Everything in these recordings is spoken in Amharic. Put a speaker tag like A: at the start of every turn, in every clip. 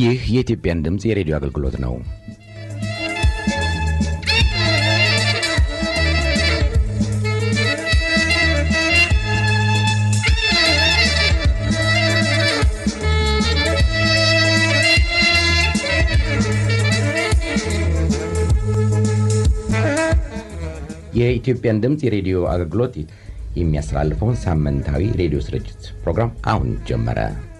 A: ይህ የኢትዮጵያን ድምፅ የሬዲዮ አገልግሎት ነው። የኢትዮጵያን ድምፅ የሬዲዮ አገልግሎት የሚያስተላልፈውን ሳምንታዊ ሬዲዮ ስርጭት ፕሮግራም አሁን ጀመረ።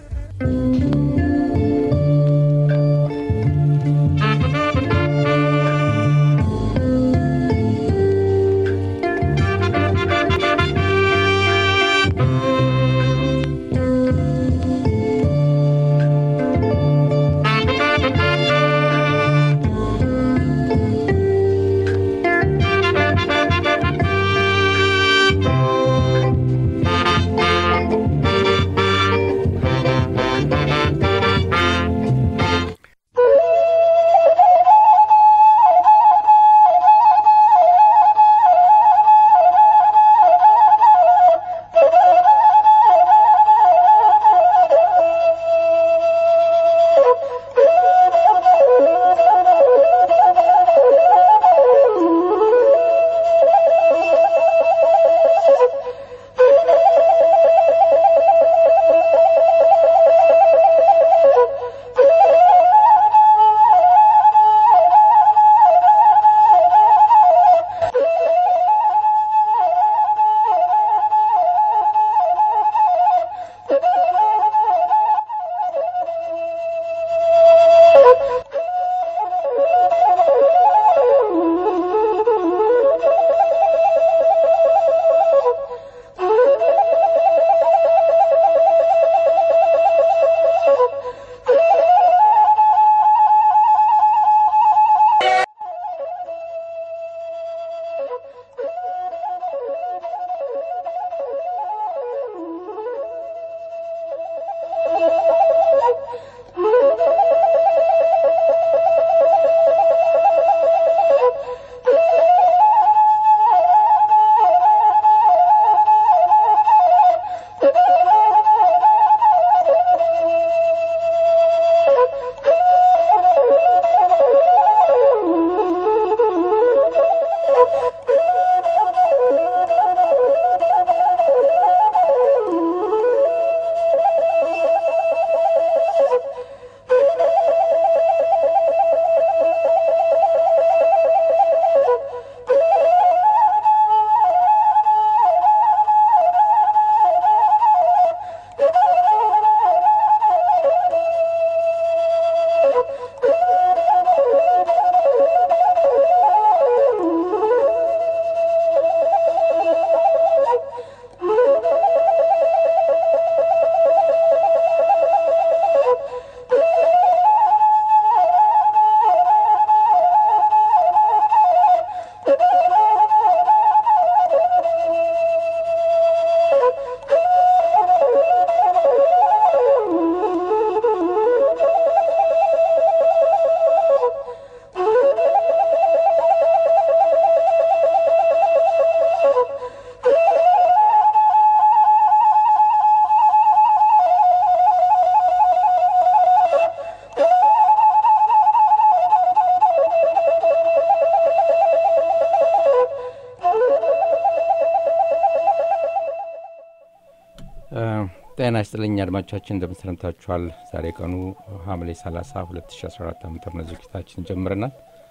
B: ጤና ይስጥልኝ አድማጮቻችን፣ እንደምን ሰንብታችኋል? ዛሬ ቀኑ ሐምሌ 30 2014 ዓ ም ዝግጅታችን ጀምረናል።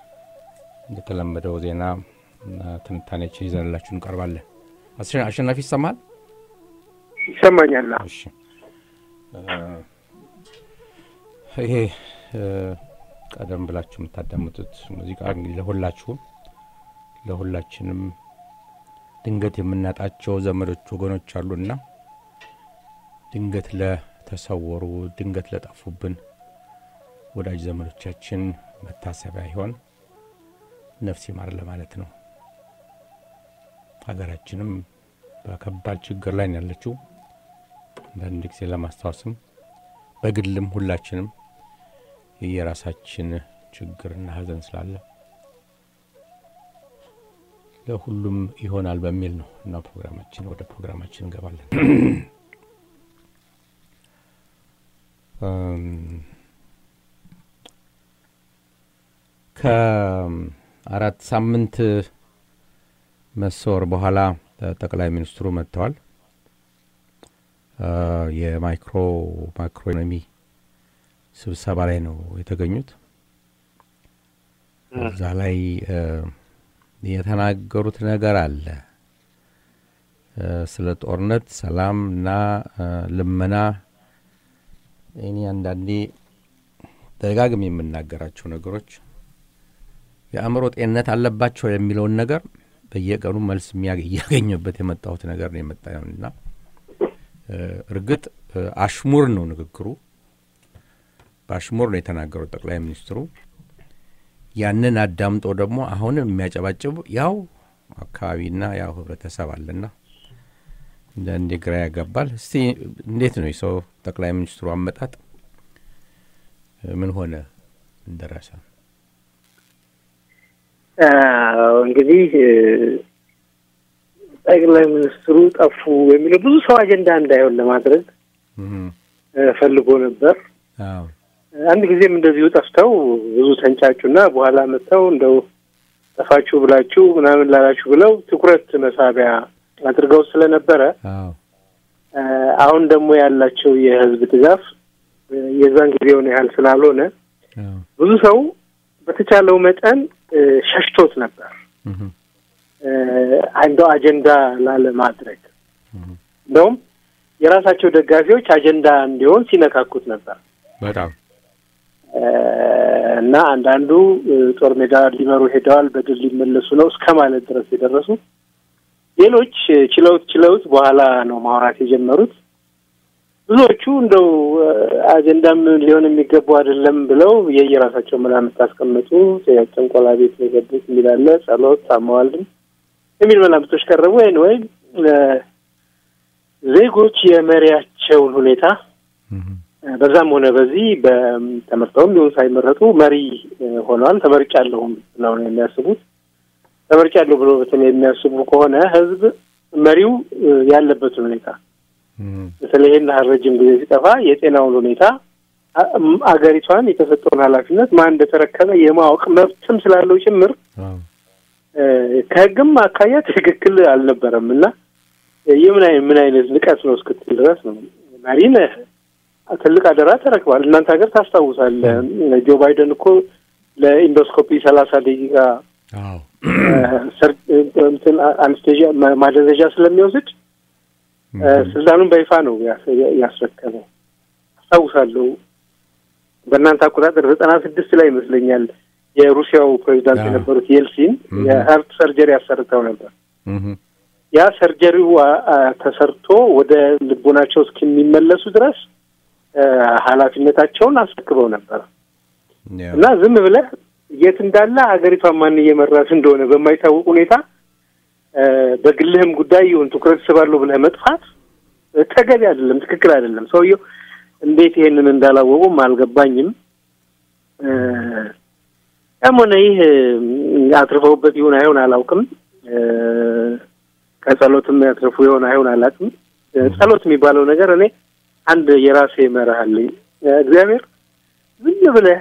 B: እንደተለመደው ዜና እና ትንታኔዎችን ይዘንላችሁ እንቀርባለን። አሸናፊ ይሰማል?
C: ይሰማኛል።
B: እሺ፣ ይሄ ቀደም ብላችሁ የምታዳምጡት ሙዚቃ እንግዲህ ለሁላችሁም ለሁላችንም ድንገት የምናጣቸው ዘመዶች ወገኖች አሉና ድንገት ለተሰወሩ ድንገት ለጠፉብን ወዳጅ ዘመዶቻችን መታሰቢያ ይሆን ነፍስ ይማር ለማለት ነው። ሀገራችንም በከባድ ችግር ላይ ነው ያለችው። አንዳንድ ጊዜ ለማስታወስም በግልም ሁላችንም የየራሳችን ችግርና ሐዘን ስላለ ለሁሉም ይሆናል በሚል ነው እና ፕሮግራማችን ወደ ፕሮግራማችን እንገባለን። ከአራት ሳምንት መሰወር በኋላ ጠቅላይ ሚኒስትሩ መጥተዋል። የማይክሮ ማክሮ ኢኮኖሚ ስብሰባ ላይ ነው የተገኙት። እዛ ላይ የተናገሩት ነገር አለ ስለ ጦርነት፣ ሰላም እና ልመና። እኔ አንዳንዴ ደጋግም የምናገራቸው ነገሮች የአእምሮ ጤንነት አለባቸው የሚለውን ነገር በየቀኑ መልስ እያገኘበት የመጣሁት ነገር ነው የመጣውና እርግጥ አሽሙር ነው ንግግሩ፣ በአሽሙር ነው የተናገሩት ጠቅላይ ሚኒስትሩ። ያንን አዳምጦ ደግሞ አሁንም የሚያጨባጭቡ ያው አካባቢና ያው ህብረተሰብ አለና አንዳንዴ ግራ ያጋባል። እስቲ እንዴት ነው የሰው ጠቅላይ ሚኒስትሩ አመጣጥ ምን ሆነ እንደረሰ?
C: እንግዲህ ጠቅላይ ሚኒስትሩ ጠፉ የሚለው ብዙ ሰው አጀንዳ እንዳይሆን ለማድረግ ፈልጎ ነበር። አንድ ጊዜም እንደዚሁ ጠፍተው ብዙ ተንጫጩና በኋላ መጥተው እንደው ጠፋችሁ ብላችሁ ምናምን ላላችሁ ብለው ትኩረት መሳቢያ አድርገው ስለነበረ አሁን ደግሞ ያላቸው የህዝብ ድጋፍ የዛን ጊዜውን ያህል ስላልሆነ ብዙ ሰው በተቻለው መጠን ሸሽቶት ነበር እንደው አጀንዳ ላለማድረግ እንደውም የራሳቸው ደጋፊዎች አጀንዳ እንዲሆን ሲነካኩት ነበር
B: በጣም
C: እና አንዳንዱ ጦር ሜዳ ሊመሩ ሄደዋል፣ በድል ሊመለሱ ነው እስከ ማለት ድረስ የደረሱ ሌሎች ችለውት ችለውት በኋላ ነው ማውራት የጀመሩት። ብዙዎቹ እንደው አጀንዳም ሊሆን የሚገባው አይደለም ብለው የየራሳቸው መላምት አስቀመጡ። ጥንቆላ ቤት ነው የገቡት የሚል አለ፣ ጸሎት ታመዋልም የሚል መላምቶች ቀረቡ። ወይን ወይም ዜጎች የመሪያቸውን ሁኔታ በዛም ሆነ በዚህ በተመርጠውም ቢሆን ሳይመረጡ መሪ ሆነዋል። ተመርጫለሁም ብለው ነው የሚያስቡት። ተመርጫለሁ ብሎ በተለይ የሚያስቡ ከሆነ ህዝብ መሪው ያለበትን ሁኔታ በተለይ ይህን ያህል ረጅም ጊዜ ሲጠፋ የጤናውን ሁኔታ አገሪቷን የተሰጠውን ኃላፊነት ማን እንደተረከበ የማወቅ መብትም ስላለው ጭምር ከህግም አካያ ትክክል አልነበረም እና የምን ምን አይነት ንቀት ነው እስክትል ድረስ ነው መሪ ነህ ትልቅ አደራ ተረክባል። እናንተ ሀገር ታስታውሳለህ፣ ጆ ባይደን እኮ ለኢንዶስኮፒ ሰላሳ ደቂቃ እንትን አንስቴዥያ ማደንዘዣ ስለሚወስድ ስልጣኑን በይፋ ነው ያስረከበው። አስታውሳለሁ በእናንተ አቆጣጠር ዘጠና ስድስት ላይ ይመስለኛል የሩሲያው ፕሬዚዳንት የነበሩት የልሲን የሀርት ሰርጀሪ አሰርተው ነበር። ያ ሰርጀሪው ተሰርቶ ወደ ልቦናቸው እስከሚመለሱ ድረስ ኃላፊነታቸውን አስረክበው ነበር እና ዝም ብለህ የት እንዳለ ሀገሪቷን ማን እየመራት እንደሆነ በማይታወቅ ሁኔታ በግልህም ጉዳይ ይሁን ትኩረት ስባለሁ ብለህ መጥፋት ተገቢ አይደለም፣ ትክክል አይደለም። ሰውየው እንዴት ይሄንን እንዳላወቁም አልገባኝም። ያም ሆነ ይህ አትርፈውበት ይሁን አይሆን አላውቅም። ከጸሎትም ያትርፉ ይሆን አይሆን አላውቅም። ጸሎት የሚባለው ነገር እኔ አንድ የራሴ መርህ አለኝ። እግዚአብሔር ዝም ብለህ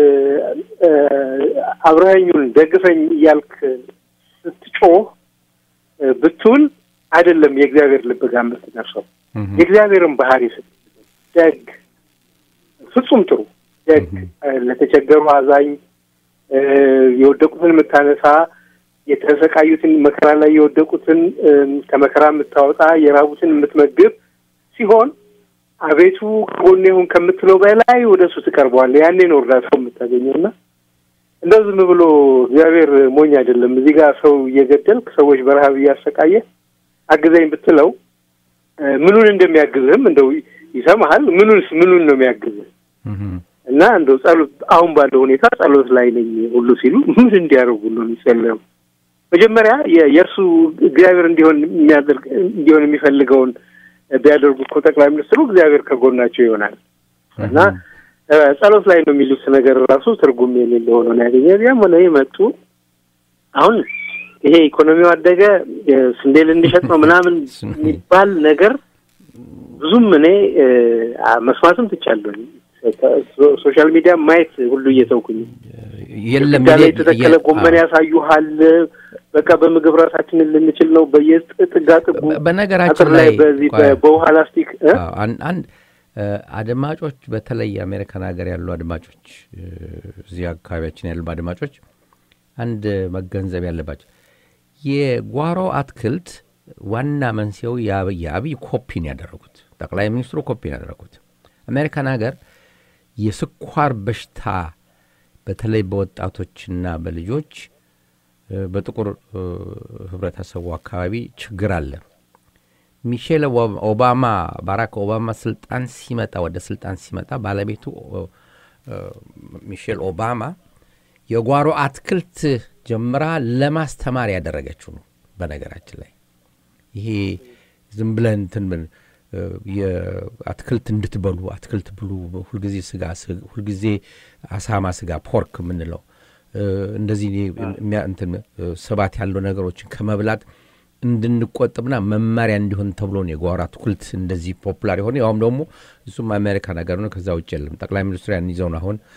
C: አብረኸኙን ደግፈኝ እያልክ ስትጮህ ብትውል አይደለም የእግዚአብሔር ልብ ጋር የምትደርሰው። የእግዚአብሔርን ባህሪ ስት ደግ፣ ፍጹም ጥሩ፣ ደግ፣ ለተቸገሩ አዛኝ፣ የወደቁትን የምታነሳ፣ የተሰቃዩትን መከራ ላይ የወደቁትን ከመከራ የምታወጣ፣ የራቡትን የምትመግብ ሲሆን አቤቱ ከጎኔ ሁን ከምትለው በላይ ወደ እሱ ትቀርበዋለህ። ያኔ ነው እርዳታው የምታገኘው እና እንደው ዝም ብሎ እግዚአብሔር ሞኝ አይደለም። እዚህ ጋር ሰው እየገደልክ ሰዎች በረሀብ እያሰቃየ አግዘኝ ብትለው ምኑን እንደሚያግዝህም እንደው ይሰማሃል። ምኑንስ ምኑን ነው የሚያግዝህ? እና እንደው ጸሎት አሁን ባለው ሁኔታ ጸሎት ላይ ነኝ ሁሉ ሲሉ ምን እንዲያደርጉ ነው የሚጸለየው? መጀመሪያ የእርሱ እግዚአብሔር እንዲሆን የሚያደርግ እንዲሆን የሚፈልገውን ቢያደርጉ እኮ ጠቅላይ ሚኒስትሩ እግዚአብሔር ከጎናቸው ይሆናል እና ጸሎት ላይ ነው የሚሉት ነገር ራሱ ትርጉም የሌለ ሆኖ ነው ያገኘ። ያም ሆነ መጡ። አሁን ይሄ ኢኮኖሚው አደገ፣ ስንዴ ልንሸጥ ነው ምናምን የሚባል ነገር ብዙም እኔ መስማትም ትቻለሁኝ። ሶሻል ሚዲያ ማየት ሁሉ እየተውኩኝ
B: የለም
C: ግድግዳ ላይ የተተከለ ጎመን ያሳዩሃል። በቃ በምግብ ራሳችንን ልንችል ነው። በየጥጋ ጥጉ
B: በነገራችን
C: አጥር ላይ
B: ላይ
C: በዚህ
B: ቆይ፣
C: በውሃ ላስቲክ እ?
B: አዎ፣ አን- አንድ እ፣ አድማጮች በተለይ የአሜሪካን ሀገር ያሉ አድማጮች እ፣ እዚህ አካባቢያችን ያሉ አድማጮች አንድ መገንዘብ ያለባቸው የጓሮ አትክልት ዋና መንስኤው የአብይ የአብይ ኮፒን ያደረጉት ጠቅላይ ሚኒስትሩ ኮፒን ያደረጉት አሜሪካን ሀገር የስኳር በሽታ በተለይ በወጣቶችና በልጆች እ፣ በጥቁር እ፣ ህብረተሰቡ አካባቢ ችግር አለ። ሚሼል ኦባ- ኦባማ ባራክ ኦባማ ስልጣን ሲመጣ ወደ ስልጣን ሲመጣ ባለቤቱ ኦ፣ እ፣ ሚሼል ኦባማ የጓሮ አትክልት ጀምራ ለማስተማር ያደረገችው ነው። በነገራችን ላይ ይሄ ዝም ብለን እንትን ብል- እ፣ የአትክልት እንድትበሉ አትክልት ብሉ፣ ሁልጊዜ ስጋ ስ- ሁልጊዜ አሳማ ስጋ ፖርክ የምንለው እ፣ እንደዚህ የሚያ- እንትን እ፣ ስባት ያለው ነገሮችን ከመብላት እንድንቆጥብና መመሪያ እንዲሆን ተብሎ ነው የጓሮ አትክልት እንደዚህ ፖፑላር የሆነ ያውም ደግሞ እሱም አሜሪካ ነገር ነው። ከዛ ውጭ የለም። ጠቅላይ ሚኒስትሩ ያን ይዘው ነው አሁን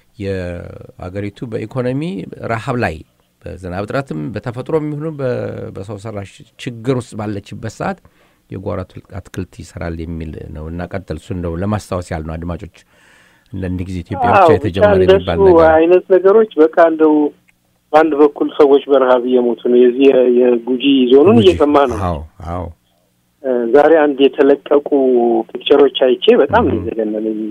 B: የአገሪቱ በኢኮኖሚ ረሃብ ላይ በዝናብ እጥረትም በተፈጥሮ የሚሆኑ በሰው ሰራሽ ችግር ውስጥ ባለችበት ሰዓት የጓሮ አትክልት- አትክልት ይሰራል የሚል ነው እና ቀጥል። እሱ እንደው ለማስታወስ ያህል ነው አድማጮች፣ አንዳንድ ጊዜ ኢትዮጵያ ብቻ
C: አዎ፣
B: የተጀመረ
C: ብቻ
B: የሚባል
C: እንደሱ
B: ነገር
C: አይነት ነገሮች በቃ እንደው በአንድ በኩል ሰዎች በረሀብ እየሞቱ ነው። የዚህ የ- የጉጂ ዞኑን
B: ጉጂ።
C: እየሰማ ነው።
B: አዎ አዎ
C: እ፣ ዛሬ አንድ የተለቀቁ ፒክቸሮች አይቼ በጣም ነው የዘገነነኝ።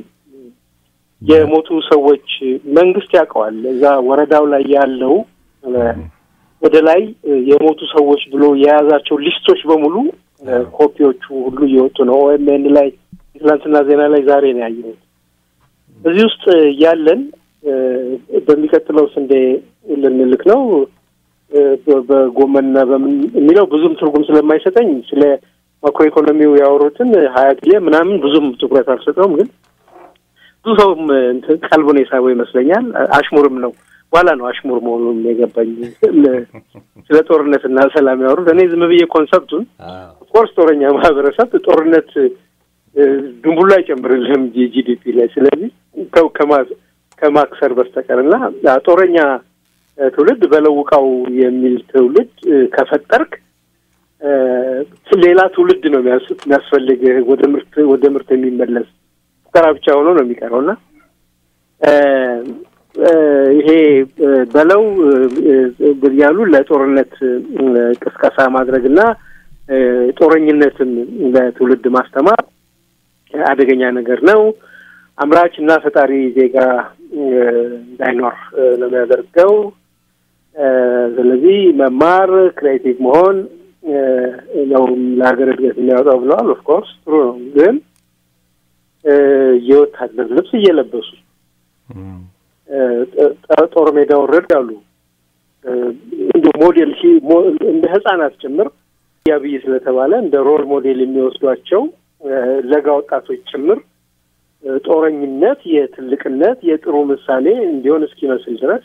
C: የሞቱ ሰዎች መንግስት ያውቀዋል። እዛ ወረዳው ላይ ያለው እ፣ ወደ ላይ እ፣ የሞቱ ሰዎች ብሎ የያዛቸው ሊስቶች በሙሉ እ፣ ኮፒዎቹ ሁሉ እየወጡ ነው። ኦኤምኤን ላይ ትላንትና ዜና ላይ ዛሬ ነው ያየሁት። እዚህ ውስጥ ያለን እ፣ በሚቀጥለው ስንዴ ልንልክ ነው እ፣ በ- በጎመንና በምን የሚለው ብዙም ትርጉም ስለማይሰጠኝ ስለ ማክሮ ኢኮኖሚው ያወሩትን ሀያ ጊዜ ምናምን ብዙም ትኩረት አልሰጠውም። ግን ብዙ ሰውም እንትን ቀልቡን የሳበው ይመስለኛል። አሽሙርም ነው። በኋላ ነው አሽሙር መሆኑን የገባኝ። ለ- ስለ ጦርነትና ሰላም ያወሩት እኔ ዝም ብዬ ኮንሰፕቱን ኦፍኮርስ ጦረኛ ማህበረሰብ ጦርነት እ፣ ድንቡላ አይጨምርልህም ጂዲፒ ላይ ስለዚህ ከ- ከማ- ከማክሰር በስተቀር እና አ፣ ጦረኛ እ፣ ትውልድ በለውቃው የሚል ትውልድ እ፣ ከፈጠርክ እ፣ ሌላ ትውልድ ነው የሚያስ- የሚያስፈልግህ ወደ ምርት ወደ ምርት የሚመለስ ፉከራ ብቻ ሆኖ ነው የሚቀረው እና እ፣ እ፣ ይሄ እ፣ በለው እ፣ እ፣ ያሉ ለጦርነት እ፣ ቅስቀሳ ማድረግና እ፣ ጦረኝነትን ለትውልድ ማስተማር አደገኛ ነገር ነው። አምራች እና ፈጣሪ ዜጋ እ፣ እንዳይኖር እ፣ ነው የሚያደርገው። እ፣ ስለዚህ መማር ክሬቲቭ መሆን እ፣ ነው ለሀገር እድገት የሚያወጣው ብለዋል። ኦፍኮርስ ጥሩ ነው፣ ግን እ፣ የወታደር ልብስ እየለበሱ
B: እም፣
C: እ፣ ጦ- ጦር ሜዳ ወረድ ያሉ እ፣ እንደ ሞዴል ሲ- ሞ- እንደ ህጻናት ጭምር ያብይ ስለተባለ እንደ ሮል ሞዴል የሚወስዷቸው እ፣ ለጋ ወጣቶች ጭምር እ፣ ጦረኝነት የትልቅነት የጥሩ ምሳሌ እንዲሆን እስኪመስል ድረስ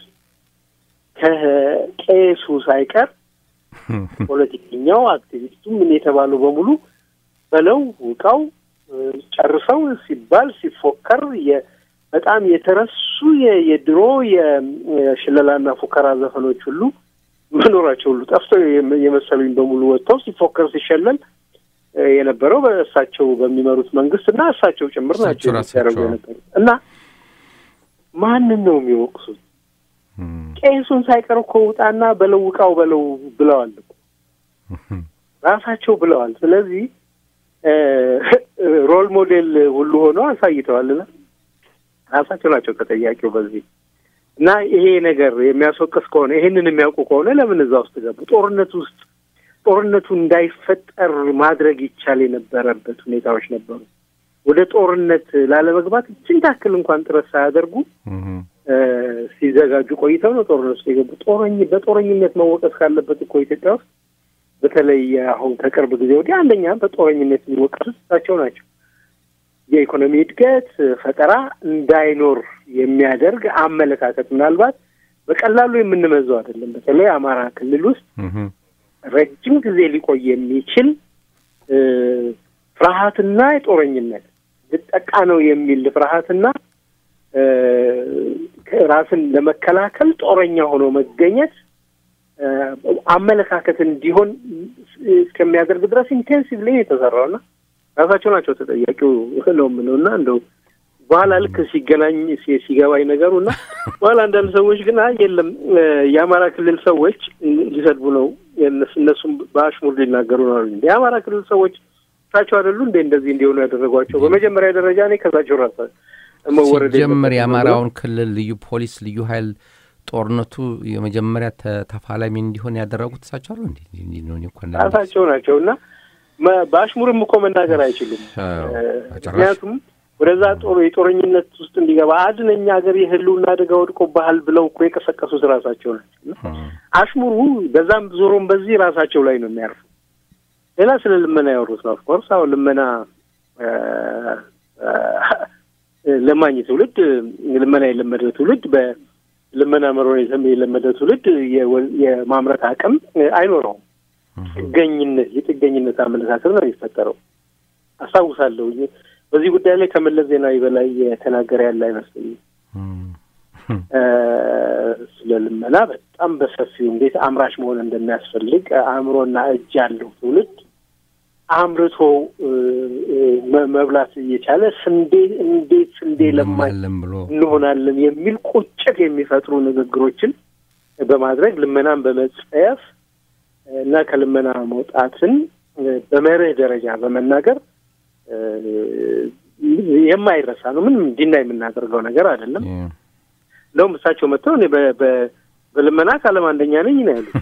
C: ከቄሱ ሳይቀር ፖለቲከኛው፣ አክቲቪስቱ ምን የተባሉ በሙሉ በለው ውቃው እ፣ ጨርሰው ሲባል ሲፎከር የ- በጣም የተረሱ የ- የድሮ የ- የሽለላና ፉከራ ዘፈኖች ሁሉ መኖራቸው ሁሉ ጠፍተው የመ- የመሰሉኝ በሙሉ ወጥተው ሲፎከር ሲሸለል እ፣ የነበረው በእሳቸው በሚመሩት መንግስት እና እሳቸው ጭምር ናቸው
B: እሳቸው ራሳቸው።
C: ሲያደርጉ የነበሩት እና ማንን ነው የሚወቅሱት?
B: እም፣
C: ቄሱን ሳይቀር እኮ ውጣና በለው ውቃው በለው ብለዋል እኮ ራሳቸው ብለዋል። ስለዚህ እ፣ ሮል ሞዴል ሁሉ ሆነው አሳይተዋልና ራሳቸው ናቸው ተጠያቂው በዚህ እና ይሄ ነገር የሚያስወቅስ ከሆነ ይሄንን የሚያውቁ ከሆነ ለምን እዛ ውስጥ ገቡ? ጦርነት ውስጥ ጦርነቱ እንዳይፈጠር ማድረግ ይቻል የነበረበት ሁኔታዎች ነበሩ። ወደ ጦርነት ላለመግባት እችን ታክል እንኳን ጥረት ሳያደርጉ
B: እም፣
C: እ፣ ሲዘጋጁ ቆይተው ነው ጦርነት ውስጥ የገቡ። ጦረኝ በጦረኝነት መወቀስ ካለበት እኮ ኢትዮጵያ ውስጥ በተለይ አሁን ከቅርብ ጊዜ ወዲህ አንደኛ በጦረኝነት የሚወቀሱት እሳቸው ናቸው። የኢኮኖሚ እድገት ፈጠራ እንዳይኖር የሚያደርግ አመለካከት ምናልባት በቀላሉ የምንመዘው አይደለም። በተለይ አማራ ክልል ውስጥ
B: እም፣
C: ረጅም ጊዜ ሊቆይ የሚችል እ፣ ፍርሃትና የጦረኝነት ልጠቃ ነው የሚል ፍርሃትና ራስን ለመከላከል ጦረኛ ሆኖ መገኘት አመለካከት እንዲሆን እስከሚያደርግ ድረስ ኢንቴንሲቭሊ የተሰራው እና ራሳቸው ናቸው ተጠያቂው ነው የምለው እና እንደው በኋላ ልክ ሲገናኝ ሲገባኝ ነገሩ እና በኋላ አንዳንድ ሰዎች ግን አይ የለም የአማራ ክልል ሰዎች ሊሰድቡ ነው እነሱም በአሽሙር ሊናገሩ ነው አሉ። የአማራ ክልል ሰዎች እሳቸው አይደሉ እንዴ እንደዚህ እንዲሆኑ ያደረጓቸው? በመጀመሪያ ደረጃ እኔ ከሳቸው ራሳ መወረድ
B: ሲጀምር የአማራውን ክልል ልዩ ፖሊስ ልዩ ኃይል ጦርነቱ የመጀመሪያ ተፋላሚ እንዲሆን ያደረጉት እሳቸው አሉ እንዴ?
C: ራሳቸው ናቸው እና በአሽሙርም እኮ መናገር አይችሉም። ምክንያቱም ወደዛ ጦር የጦረኝነት ውስጥ እንዲገባ አድነኛ ሀገር የህልውና አደጋ ወድቆብሃል ብለው እኮ የቀሰቀሱት ራሳቸው ናቸው። አሽሙሩ በዛም ዞሮም በዚህ ራሳቸው ላይ ነው የሚያርፉ። ሌላ ስለ ልመና ያወሩት ነው። ኦፍኮርስ አሁን ልመና ለማኝ ትውልድ ልመና የለመደ ትውልድ በልመና መሮን የለመደ ትውልድ የማምረት አቅም አይኖረውም። ጥገኝነት የጥገኝነት አመለካከት ነው የሚፈጠረው። አስታውሳለሁ በዚህ ጉዳይ ላይ ከመለስ ዜናዊ በላይ የተናገረ ያለ አይመስለኝም። ስለ ልመና በጣም በሰፊው እንዴት አምራች መሆን እንደሚያስፈልግ አእምሮና እጅ ያለው ትውልድ አምርቶ መብላት እየቻለ ስንዴ እንዴት ስንዴ ለማኝ እንሆናለን የሚል ቁጭት የሚፈጥሩ ንግግሮችን በማድረግ ልመናን በመጸየፍ እና ከልመና መውጣትን በመርህ ደረጃ በመናገር የማይረሳ ነው። ምንም እንዲና የምናደርገው ነገር አይደለም። እንደውም እሳቸው መጥተው እኔ በልመና ከዓለም አንደኛ ነኝ ነው ያሉት።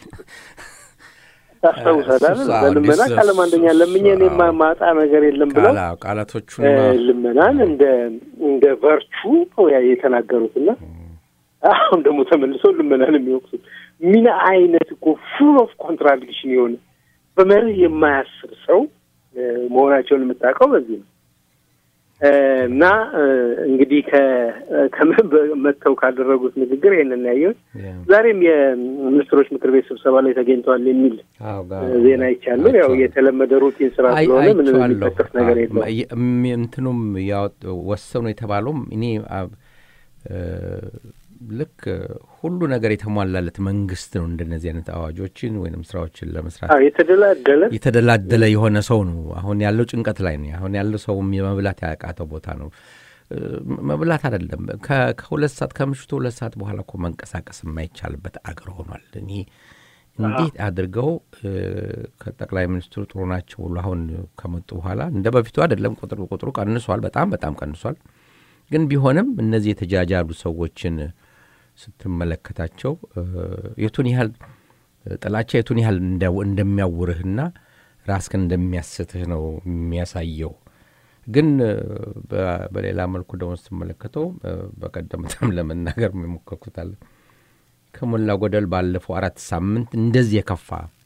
C: ታስታውሳለህ? በልመና ከዓለም አንደኛ ለምኜ እኔ ማጣ ነገር የለም ብለው
B: ቃላቶቹ
C: ልመናን እንደ እንደ ቨርቹ ነው የተናገሩትና አሁን ደግሞ ተመልሰው ልመናን የሚወቅሱት ምን አይነት እኮ ፉል ኦፍ ኮንትራዲክሽን የሆነ በመርህ የማያስብ ሰው መሆናቸውን የምታውቀው በዚህ ነው። እና እንግዲህ ከመጥተው ካደረጉት ንግግር ይህንን ያየሁት ዛሬም የሚኒስትሮች ምክር ቤት ስብሰባ ላይ ተገኝተዋል የሚል ዜና ይቻለሁ። ያው የተለመደ ሩቲን ስራ ስለሆነ ምንም የሚጠቀስ ነገር የለውም።
B: እንትኑም ወሰኑ የተባለውም እኔ ልክ ሁሉ ነገር የተሟላለት መንግስት ነው እንደነዚህ አይነት አዋጆችን ወይም ስራዎችን ለመስራት
C: የተደላደለ
B: የተደላደለ የሆነ ሰው ነው። አሁን ያለው ጭንቀት ላይ ነው። አሁን ያለው ሰውም የመብላት ያቃተው ቦታ ነው። መብላት አይደለም ከሁለት ሰዓት ከምሽቱ ሁለት ሰዓት በኋላ እኮ መንቀሳቀስ የማይቻልበት አገር ሆኗል። እኔ እንዴት አድርገው ከጠቅላይ ሚኒስትሩ ጥሩ ናቸው ብሎ አሁን ከመጡ በኋላ እንደ በፊቱ አይደለም። ቁጥር ቁጥሩ ቀንሷል፣ በጣም በጣም ቀንሷል። ግን ቢሆንም እነዚህ የተጃጃሉ ሰዎችን ስትመለከታቸው የቱን ያህል ጥላቻ የቱን ያህል እንደሚያውርህና ራስህን እንደሚያስትህ ነው የሚያሳየው። ግን በሌላ መልኩ ደግሞ ስትመለከተው በቀደምታም ለመናገር የሞከርኩታል ከሞላ ጎደል ባለፈው አራት ሳምንት እንደዚህ የከፋ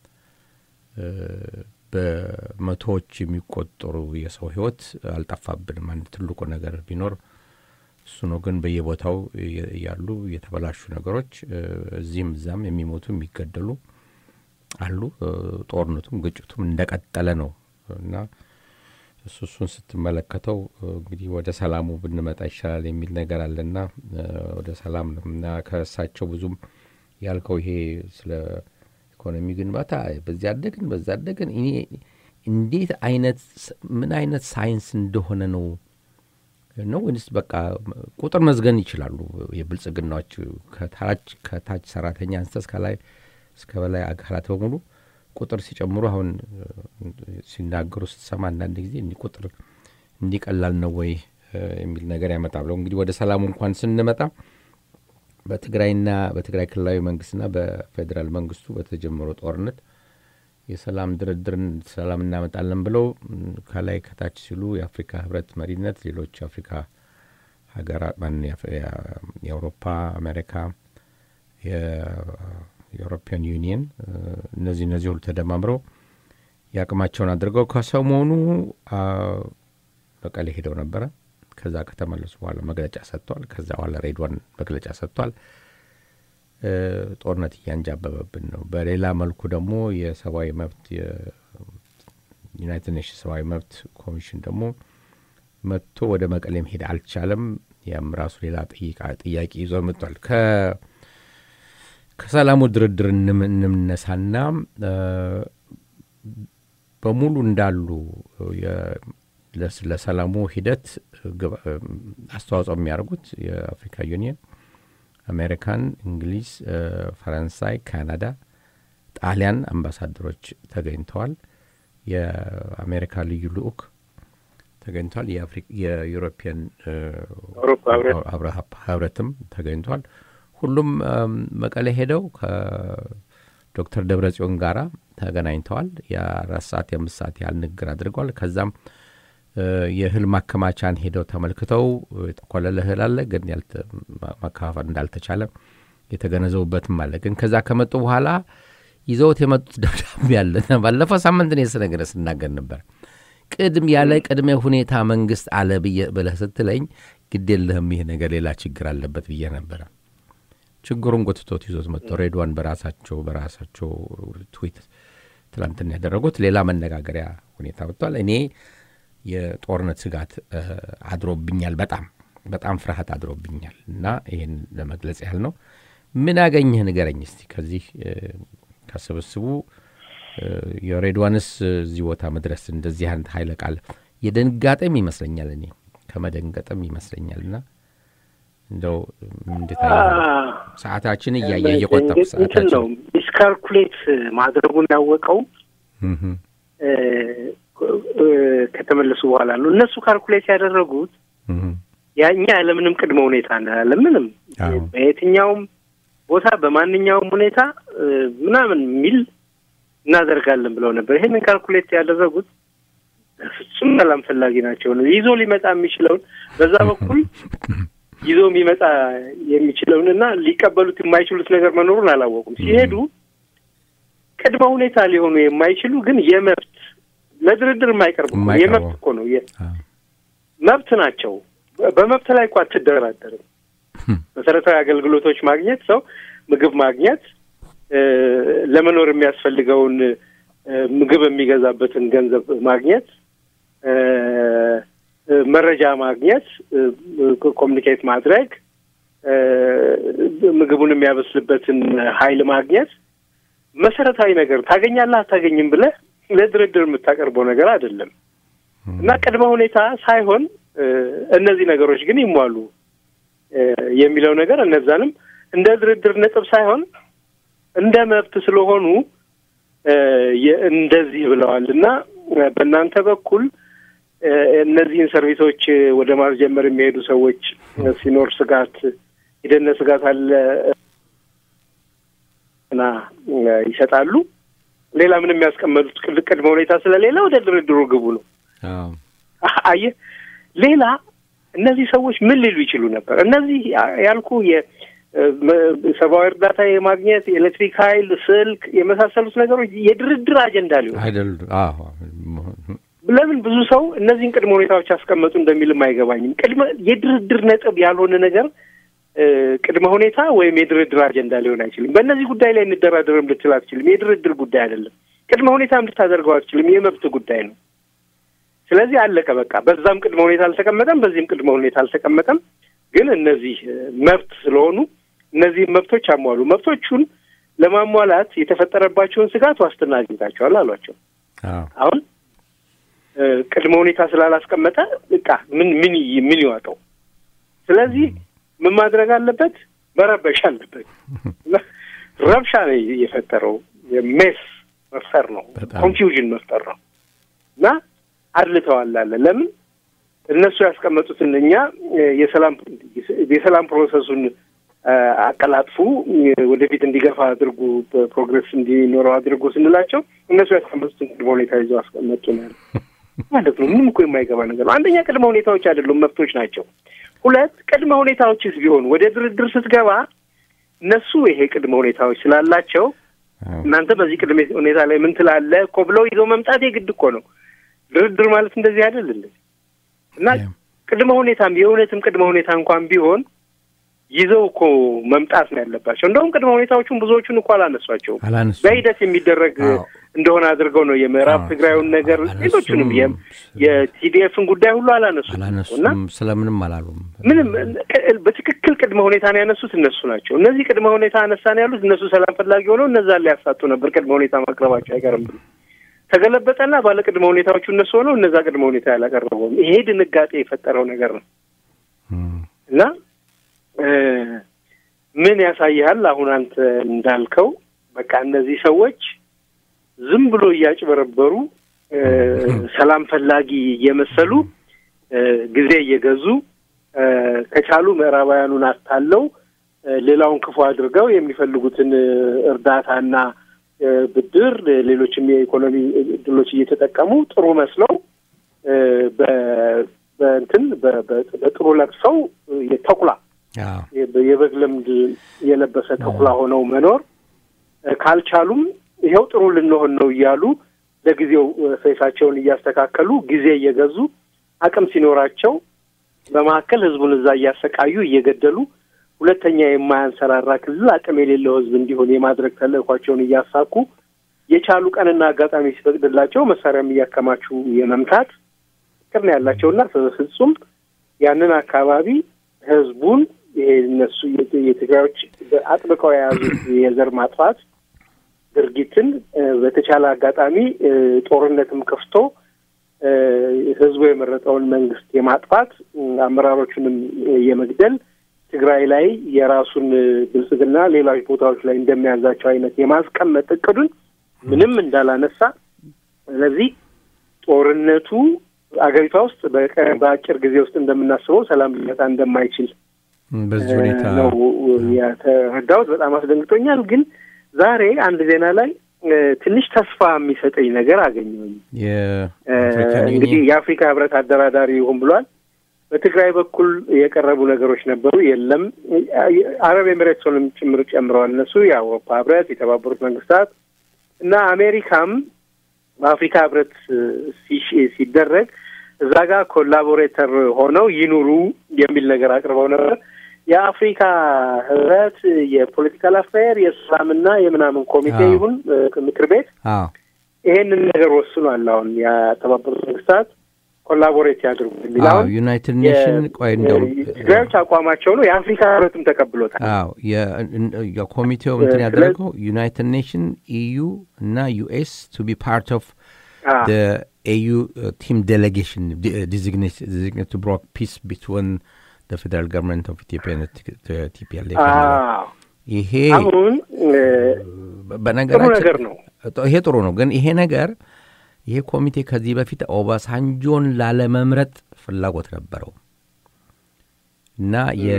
B: በመቶዎች የሚቆጠሩ የሰው ህይወት አልጠፋብንም። አንድ ትልቁ ነገር ቢኖር እሱ ነው። ግን በየቦታው ያሉ የተበላሹ ነገሮች እዚህም እዛም የሚሞቱ የሚገደሉ አሉ። ጦርነቱም ግጭቱም እንደቀጠለ ነው እና እሱ እሱን ስትመለከተው እንግዲህ ወደ ሰላሙ ብንመጣ ይሻላል የሚል ነገር አለና ወደ ሰላም ነው እና ከእሳቸው ብዙም ያልከው ይሄ ስለ ኢኮኖሚ ግንባታ በዚህ አደግን በዛ አደግን እኔ እንዴት አይነት ምን አይነት ሳይንስ እንደሆነ ነው ነው ወይንስ በቃ ቁጥር መዝገን ይችላሉ? የብልጽግናዎች ከታች ሰራተኛ አንስተ እስከ ላይ እስከ በላይ አካላት በሙሉ ቁጥር ሲጨምሩ አሁን ሲናገሩ ስትሰማ አንዳንድ ጊዜ እንዲህ ቁጥር እንዲቀላል ነው ወይ የሚል ነገር ያመጣል። እንግዲህ ወደ ሰላሙ እንኳን ስንመጣ በትግራይና በትግራይ ክልላዊ መንግስትና በፌዴራል መንግስቱ በተጀመረው ጦርነት የሰላም ድርድርን ሰላም እናመጣለን ብለው ከላይ ከታች ሲሉ የአፍሪካ ህብረት መሪነት ሌሎች የአፍሪካ ሀገራት የአውሮፓ አሜሪካ የአውሮፒያን ዩኒየን እነዚህ እነዚህ ሁሉ ተደማምረው የአቅማቸውን አድርገው ከሰሞኑ መቀሌ ሄደው ነበረ። ከዛ ከተመለሱ በኋላ መግለጫ ሰጥቷል። ከዛ በኋላ ሬድዋን መግለጫ ሰጥቷል። ጦርነት እያንጃበበብን ነው። በሌላ መልኩ ደግሞ የሰብአዊ መብት የዩናይትድ ኔሽንስ ሰብአዊ መብት ኮሚሽን ደግሞ መጥቶ ወደ መቀሌ መሄድ አልቻለም። ያም ራሱ ሌላ ጥያቄ ይዞ መጥቷል። ከሰላሙ ድርድር እንምነሳና በሙሉ እንዳሉ ለሰላሙ ሂደት አስተዋጽኦ የሚያደርጉት የአፍሪካ ዩኒየን፣ አሜሪካን፣ እንግሊዝ፣ ፈረንሳይ፣ ካናዳ፣ ጣሊያን አምባሳደሮች ተገኝተዋል። የአሜሪካ ልዩ ልኡክ ተገኝቷል። የዩሮፒያን ህብረትም ተገኝቷል። ሁሉም መቀሌ ሄደው ከዶክተር ደብረ ጽዮን ጋራ ተገናኝተዋል። የአራት ሰዓት የአምስት ሰዓት ያህል ንግግር አድርገዋል። ከዛም የእህል ማከማቻን ሄደው ተመልክተው የተቆለለ እህል አለ፣ ግን ማከፋፈል እንዳልተቻለ የተገነዘቡበትም አለ። ግን ከዛ ከመጡ በኋላ ይዘውት የመጡት ደብዳቤ አለ። ባለፈው ሳምንት እኔ ስነግረ ስናገር ነበር። ቅድም ያለ ቅድመ ሁኔታ መንግስት አለ ብለህ ስትለኝ ግድ የለህም ይህ ነገር ሌላ ችግር አለበት ብዬ ነበረ። ችግሩን ጎትቶት ይዞት መጥተው ሬድዋን በራሳቸው በራሳቸው ትዊት ትላንትና ያደረጉት ሌላ መነጋገሪያ ሁኔታ ወጥቷል። እኔ የጦርነት ስጋት አድሮብኛል። በጣም በጣም ፍርሃት አድሮብኛል እና ይህን ለመግለጽ ያህል ነው። ምን ያገኘህ ንገረኝ እስቲ ከዚህ ከስብስቡ የሬድዋንስ እዚህ ቦታ መድረስ እንደዚህ አይነት ኃይለ ቃል የድንጋጤም ይመስለኛል እኔ ከመደንገጥም ይመስለኛል እና እንደው እንዴት ሰዓታችን እያየ እየቆጠቡ
C: ሰዓታችን ነው ዲስካልኩሌት ማድረጉን ያወቀው ከተመለሱ በኋላ ነው። እነሱ ካልኩሌት ያደረጉት ያኛ ያለምንም ቅድመ ሁኔታ እንዳለ ምንም በየትኛውም ቦታ በማንኛውም ሁኔታ ምናምን የሚል እናደርጋለን ብለው ነበር። ይህንን ካልኩሌት ያደረጉት ፍጹም ሰላም ፈላጊ ናቸው ነው ይዞ ሊመጣ የሚችለውን በዛ በኩል ይዞ የሚመጣ የሚችለውን እና ሊቀበሉት የማይችሉት ነገር መኖሩን አላወቁም። ሲሄዱ ቅድመ ሁኔታ ሊሆኑ የማይችሉ ግን የመብት ለድርድር የማይቀርቡ የመብት እኮ ነው መብት ናቸው። በመብት ላይ እኮ አትደራደርም። መሰረታዊ አገልግሎቶች ማግኘት፣ ሰው ምግብ ማግኘት፣ ለመኖር የሚያስፈልገውን ምግብ የሚገዛበትን ገንዘብ ማግኘት፣ መረጃ ማግኘት፣ ኮሚኒኬት ማድረግ፣ ምግቡን የሚያበስልበትን ኃይል ማግኘት መሰረታዊ ነገር ታገኛለህ አታገኝም ብለህ ለድርድር የምታቀርበው ነገር አይደለም እና ቅድመ ሁኔታ ሳይሆን እነዚህ ነገሮች ግን ይሟሉ የሚለው ነገር እነዛንም እንደ ድርድር ነጥብ ሳይሆን እንደ መብት ስለሆኑ እንደዚህ ብለዋል እና በእናንተ በኩል እነዚህን ሰርቪሶች ወደ ማስጀመር የሚሄዱ ሰዎች ሲኖር ስጋት የደህንነት ስጋት አለ እና ይሰጣሉ። ሌላ ምንም የሚያስቀመጡት ቅድመ ሁኔታ ስለሌለ ወደ ድርድሩ ግቡ ነው። አየህ፣ ሌላ እነዚህ ሰዎች ምን ሊሉ ይችሉ ነበር? እነዚህ ያልኩ የሰብአዊ እርዳታ የማግኘት የኤሌክትሪክ ኃይል፣ ስልክ የመሳሰሉት ነገሮች የድርድር አጀንዳ ሊሆን ለምን ብዙ ሰው እነዚህን ቅድመ ሁኔታዎች ያስቀመጡ እንደሚልም አይገባኝም። ቅድመ የድርድር ነጥብ ያልሆነ ነገር ቅድመ ሁኔታ ወይም የድርድር አጀንዳ ሊሆን አይችልም። በእነዚህ ጉዳይ ላይ እንደራደርም ልትል አትችልም። የድርድር ጉዳይ አይደለም። ቅድመ ሁኔታም ልታደርገው አትችልም። የመብት ጉዳይ ነው። ስለዚህ አለቀ በቃ። በዛም ቅድመ ሁኔታ አልተቀመጠም፣ በዚህም ቅድመ ሁኔታ አልተቀመጠም። ግን እነዚህ መብት ስለሆኑ እነዚህም መብቶች አሟሉ። መብቶቹን ለማሟላት የተፈጠረባቸውን ስጋት ዋስትና አግኝታቸዋል አሏቸው። አሁን ቅድመ ሁኔታ ስላላስቀመጠ በቃ ምን ምን ምን ይዋጠው? ስለዚህ ምን ማድረግ አለበት? መረበሽ አለበት። ረብሻ ነው የፈጠረው። ሜስ መፍጠር ነው፣ ኮንፊውዥን መፍጠር ነው እና አድልተዋል አለ። ለምን እነሱ ያስቀመጡትን እኛ የሰላም የሰላም ፕሮሰሱን አቀላጥፉ፣ ወደፊት እንዲገፋ አድርጉ፣ ፕሮግሬስ እንዲኖረው አድርጉ ስንላቸው እነሱ ያስቀመጡትን ቅድመ ሁኔታ ይዘው አስቀመጡ ነው ማለት ነው። ምንም እኮ የማይገባ ነገር ነው። አንደኛ ቅድመ ሁኔታዎች አይደሉም፣ መብቶች ናቸው። ሁለት ቅድመ ሁኔታዎችስ ቢሆን ወደ ድርድር ስትገባ እነሱ ይሄ ቅድመ ሁኔታዎች ስላላቸው እናንተ በዚህ ቅድመ ሁኔታ ላይ ምን ትላለህ እኮ ብለው ይዘው መምጣት የግድ እኮ ነው። ድርድር ማለት እንደዚህ አይደል እንዴ? እና ቅድመ ሁኔታም የእውነትም ቅድመ ሁኔታ እንኳን ቢሆን ይዘው እኮ መምጣት ነው ያለባቸው። እንደውም ቅድመ ሁኔታዎቹን ብዙዎቹን እኮ አላነሷቸውም። በሂደት የሚደረግ እንደሆነ አድርገው ነው የምዕራብ
B: አዎ፣
C: ትግራዩን ነገር
B: አላነሱም።
C: ሌሎቹንም የ- የቲዲኤፍን ጉዳይ ሁሉ አላነሱም እና
B: አላነሱም፣ ስለምንም አላሉም።
C: ምንም ቅ- በትክክል ቅድመ ሁኔታ ነው ያነሱት እነሱ ናቸው። እነዚህ ቅድመ ሁኔታ አነሳን ያሉት እነሱ ሰላም ፈላጊ ሆነው እነዛን ሊያሳጡ ነበር ቅድመ ሁኔታ ማቅረባቸው አይቀርም ብሎ ተገለበጠና ባለ ቅድመ ሁኔታዎቹ እነሱ ሆነው እነዛ ቅድመ ሁኔታ ያላቀረበውም ይሄ ድንጋጤ የፈጠረው ነገር ነው
B: እም፣
C: እና እ፣ ምን ያሳይሃል? አሁን አንተ እንዳልከው በቃ እነዚህ ሰዎች ዝም ብሎ እያጭበረበሩ እ፣ ሰላም ፈላጊ እየመሰሉ እ፣ ጊዜ እየገዙ እ፣ ከቻሉ ምዕራባውያኑን አታለው እ፣ ሌላውን ክፉ አድርገው የሚፈልጉትን እ፣ እርዳታና እ፣ ብድር እ፣ ሌሎችም የኢኮኖሚ እድሎች እየተጠቀሙ ጥሩ መስለው እ፣ በ- በእንትን በ- በ- በጥሩ ለብሰው እ፣ የተኩላ
B: አዎ፣
C: የ- የበግ ልምድ የለበሰ ተኩላ ሆነው መኖር እ፣ ካልቻሉም ይኸው ጥሩ ልንሆን ነው እያሉ ለጊዜው እ፣ ፌሳቸውን እያስተካከሉ ጊዜ እየገዙ አቅም ሲኖራቸው በመካከል ህዝቡን እዛ እያሰቃዩ እየገደሉ ሁለተኛ የማያንሰራራ ክልል አቅም የሌለው ህዝብ እንዲሆን የማድረግ ተልእኳቸውን እያሳኩ የቻሉ ቀንና አጋጣሚ ሲፈቅድላቸው መሳሪያም እያከማቹ የመምታት ፍቅር ነው ያላቸውና ፍጹም ያንን አካባቢ ህዝቡን ይሄ እነሱ የት- የትግራዮች አጥብቀው የያዙት የዘር ማጥፋት ድርጊትን እ፣ በተቻለ አጋጣሚ እ፣ ጦርነትም ከፍቶ እ፣ ህዝቡ የመረጠውን መንግስት የማጥፋት እ፣ አመራሮቹንም እ፣ የመግደል ትግራይ ላይ የራሱን እ፣ ብልጽግና ሌሎች ቦታዎች ላይ እንደሚያዛቸው አይነት የማስቀመጥ እቅዱን ምንም እንዳላነሳ ስለዚህ ጦርነቱ አገሪቷ ውስጥ በቀ- በአጭር ጊዜ ውስጥ እንደምናስበው ሰላም ሊመጣ እንደማይችል
B: እም፣ በዚህ ሁኔታ
C: ነው የተረዳሁት። በጣም አስደንግጦኛል። ግን ዛሬ አንድ ዜና ላይ እ፣ ትንሽ ተስፋ የሚሰጠኝ ነገር አገኘሁኝ። እ፣
B: የአፍሪካን
C: እንግዲህ
B: ዩኒየን
C: የአፍሪካ ህብረት አደራዳሪ ይሁን ብሏል። በትግራይ በኩል የቀረቡ ነገሮች ነበሩ፣ የለም። አረብ ኤሚሬትስንም ጭምር ጨምረዋል። እነሱ የአውሮፓ ህብረት፣ የተባበሩት መንግስታት እና አሜሪካም በአፍሪካ ህብረት እ፣ ሲሽ- ሲደረግ እዛ ጋር ኮላቦሬተር ሆነው ይኑሩ የሚል ነገር አቅርበው ነበር። የአፍሪካ ህብረት የፖለቲካል አፋየር የሰላምና የምናምን ኮሚቴ
B: አዎ።
C: ይሁን እ፣ ምክር ቤት
B: አዎ
C: ይሄንን ነገር ወስኗል። አሁን የተባበሩት መንግስታት ኮላቦሬት ያድርጉ የሚል
B: አዎ
C: አሁን
B: ዩናይትድ ኔሽን ቆይ እንደውም
C: ትግራዮች አቋማቸው ነው። የአፍሪካ ህብረትም ተቀብሎታል።
B: አዎ የ- እን- የኮሚቴው እንትን
C: ስለ-
B: ያደረገው ዩናይትድ ኔሽን ኢዩ እና ዩኤስ ቱ ቢ ፓርት ኦፍ
C: አዎ።
B: ኤዩ ቲም ዴሌጌሽን ዲዚግኔት ቱ ብሮክ ፒስ ቢትዊን ፌደራል ገቨርንመንት ኦፍ ኢትዮጵያ ቲፒኤልኤፍ
C: አዎ።
B: ይሄ
C: አሁን እ፣ ጥሩ
B: በነገራችን
C: ነገር ነው።
B: ይሄ ጥሩ ነው። ግን ይሄ ነገር ይሄ ኮሚቴ ከዚህ በፊት ኦባሳንጆን ላለመምረጥ ፍላጎት ነበረው እና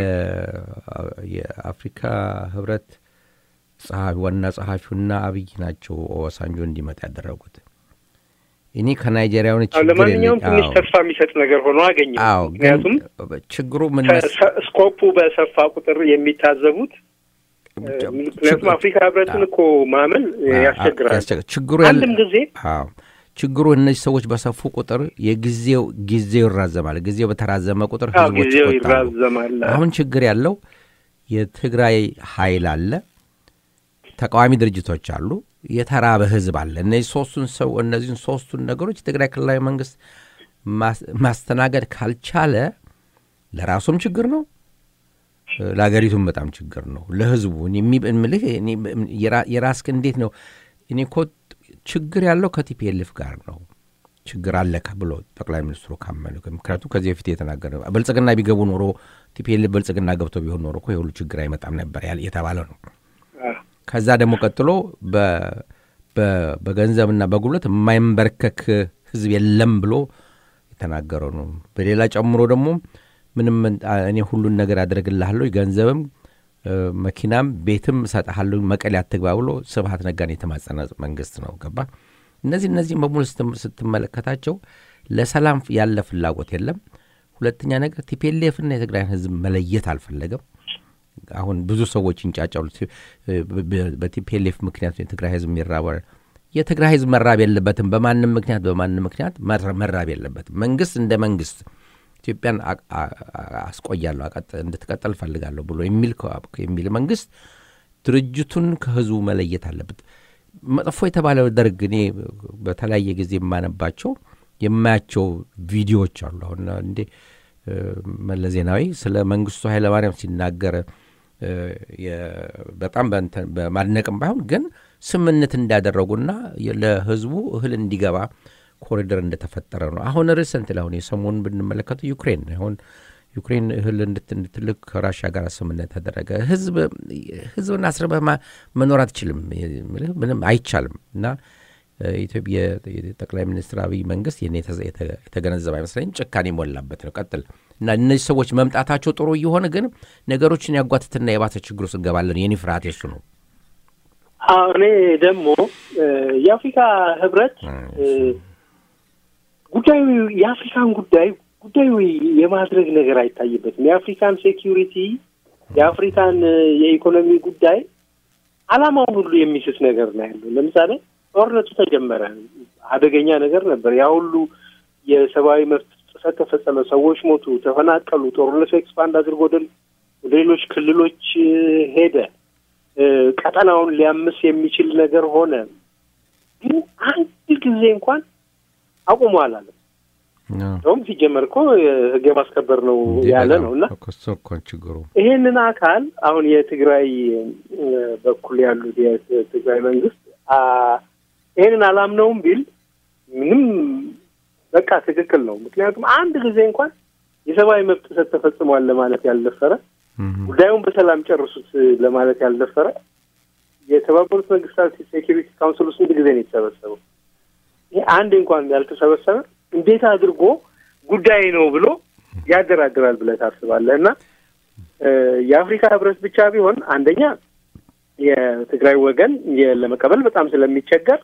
B: የ- የአፍሪካ ህብረት ጸሐፊ ዋና ጸሐፊውና አብይ ናቸው ኦባሳንጆ እንዲመጣ ያደረጉት። እኔ ከናይጄሪያውን
C: አዎ፣
B: ችግር
C: ለማንኛውም
B: የለኝ-
C: ትንሽ
B: አዎ፣
C: ተስፋ የሚሰጥ ነገር ሆኖ አገኘ።
B: አዎ፣
C: ምክንያቱም
B: ግን ችግሩ ምን
C: ከ-
B: መስ-
C: ሰ- ስኮፑ በሰፋ ቁጥር የሚታዘቡት እ፣ ምክንያቱም አፍሪካ ህብረትን እኮ ማመን እ፣ ያስቸግራል።
B: ያስቸግራል። ችግሩ ያለ
C: አንድም ጊዜ
B: አዎ ችግሩ እነዚህ ሰዎች በሰፉ ቁጥር የጊዜው ጊዜው ይራዘማል። ጊዜው በተራዘመ ቁጥር
C: አዎ፣
B: ህዝቦች
C: ጊዜው
B: ይቆጣሉ።
C: ይራዘማል።
B: አሁን ችግር ያለው የትግራይ ኃይል አለ፣ ተቃዋሚ ድርጅቶች አሉ፣ የተራበ ህዝብ አለ። እነዚህ ሶስቱን ሰው እነዚህን ሶስቱን ነገሮች የትግራይ ክልላዊ መንግስት ማስ- ማስተናገድ ካልቻለ ለራሱም ችግር ነው፣ ለሀገሪቱም በጣም ችግር ነው። ለህዝቡ እኔ የሚ- እምልህ እኔ የራ- የራስህ እንዴት ነው እኔ እኮ ችግር ያለው ከቲፒኤልኤፍ ጋር ነው ችግር አለ ከ- ብሎ ጠቅላይ ሚኒስትሩ ካመኑ ምክንያቱም ከዚህ በፊት የተናገረ ብልጽግና ቢገቡ ኖሮ ቲፒኤልኤፍ ብልጽግና ገብቶ ቢሆን ኖሮ እኮ የሁሉ ችግር አይመጣም ነበር ያል- የተባለ ነው።
C: አዎ፣
B: ከዛ ደግሞ ቀጥሎ በ- በ- በገንዘብና በጉልበት የማይንበርከክ ህዝብ የለም ብሎ የተናገረው ነው። በሌላ ጨምሮ ደግሞ ምንም አ- እኔ ሁሉን ነገር አደርግልሃለሁ ገንዘብም እ፣ መኪናም ቤትም እሰጥሃለሁ መቀሌ አትግባ ብሎ ስብሀት ነጋን የተማጸነ መንግስት ነው። ገባ እነዚህ እነዚህም በሙሉ ስትም- ስትመለከታቸው ለሰላም ያለ ፍላጎት የለም። ሁለተኛ ነገር ቲፒኤልኤፍና የትግራይን ህዝብ መለየት አልፈለገም። አሁን ብዙ ሰዎች ይንጫጫሉ። ቲ- በ- በ- በቲፒኤልኤፍ ምክንያት የትግራይ ህዝብ የሚራባል። የትግራይ ህዝብ መራብ የለበትም። በማንም ምክንያት በማንም ምክንያት መራ- መራብ የለበትም። መንግስት እንደ መንግስት ኢትዮጵያን አ- አ- አ- አስቆያለሁ አቀጥ- እንድትቀጥል እፈልጋለሁ ብሎ የሚል ከ- የሚል መንግስት ድርጅቱን ከህዝቡ መለየት አለበት። መጥፎ የተባለው ደርግ እኔ በተለያየ ጊዜ የማነባቸው የማያቸው ቪዲዮዎች አሉ። አሁን እንዴ መለስ ዜናዊ ስለ መንግስቱ ኃይለማርያም ሲናገር በጣም በማድነቅም ባይሆን ግን ስምምነት እንዳደረጉና ለህዝቡ እህል እንዲገባ ኮሪደር እንደተፈጠረ ነው። አሁን ሪሰንት ላይ አሁን የሰሞኑን ብንመለከተው ዩክሬን አሁን ዩክሬን እህል እንድትልክ ከራሽያ ጋር ስምምነት ተደረገ። ህዝብ ህዝብን አስረበህ መኖር አትችልም፣ ምንም አይቻልም። እና ኢትዮጵያ የጠቅላይ ሚኒስትር አብይ መንግስት ይህን የተገነዘበ አይመስለኝም። ጭካኔ የሞላበት ነው። ቀጥል እና እነዚህ ሰዎች መምጣታቸው ጥሩ እየሆነ ግን ነገሮችን ያጓትትና የባሰ ችግር ውስጥ እንገባለን። የኔ ፍርሃት የሱ ነው።
C: እኔ ደግሞ የአፍሪካ ህብረት ጉዳዩ የአፍሪካን ጉዳይ ጉዳዩ የማድረግ ነገር አይታይበትም። የአፍሪካን ሴኪሪቲ የአፍሪካን የኢኮኖሚ ጉዳይ አላማውን ሁሉ የሚስት ነገር ነው ያለው። ለምሳሌ ጦርነቱ ተጀመረ፣ አደገኛ ነገር ነበር። ያ ሁሉ የሰብአዊ መብት ጥሰት ተፈጸመ፣ ሰዎች ሞቱ፣ ተፈናቀሉ። ጦርነቱ ኤክስፓንድ አድርጎ ወደ ሌሎች ክልሎች ሄደ። ቀጠናውን ሊያምስ የሚችል ነገር ሆነ። ግን አንድ ጊዜ እንኳን አቁሞ አላለም። እንደውም ሲጀመር እኮ ህግ የማስከበር ነው ያለ ነው እና
B: ችግሩ
C: ይሄንን አካል አሁን የትግራይ በኩል ያሉት የትግራይ መንግስት ይሄንን አላምነውም ቢል ምንም በቃ ትክክል ነው። ምክንያቱም አንድ ጊዜ እንኳን የሰብአዊ መብት ጥሰት ተፈጽሟል ለማለት ያልደፈረ ጉዳዩን በሰላም ጨርሱት ለማለት ያልደፈረ የተባበሩት መንግስታት ሴኪሪቲ ካውንስል ውስጥ ስንት ጊዜ ነው የተሰበሰበው? ይሄ አንድ እንኳን ያልተሰበሰበ እንዴት አድርጎ ጉዳይ ነው ብሎ ያደራድራል ብለህ ታስባለህ? እና የአፍሪካ ህብረት ብቻ ቢሆን አንደኛ የትግራይ ወገን ለመቀበል በጣም ስለሚቸገር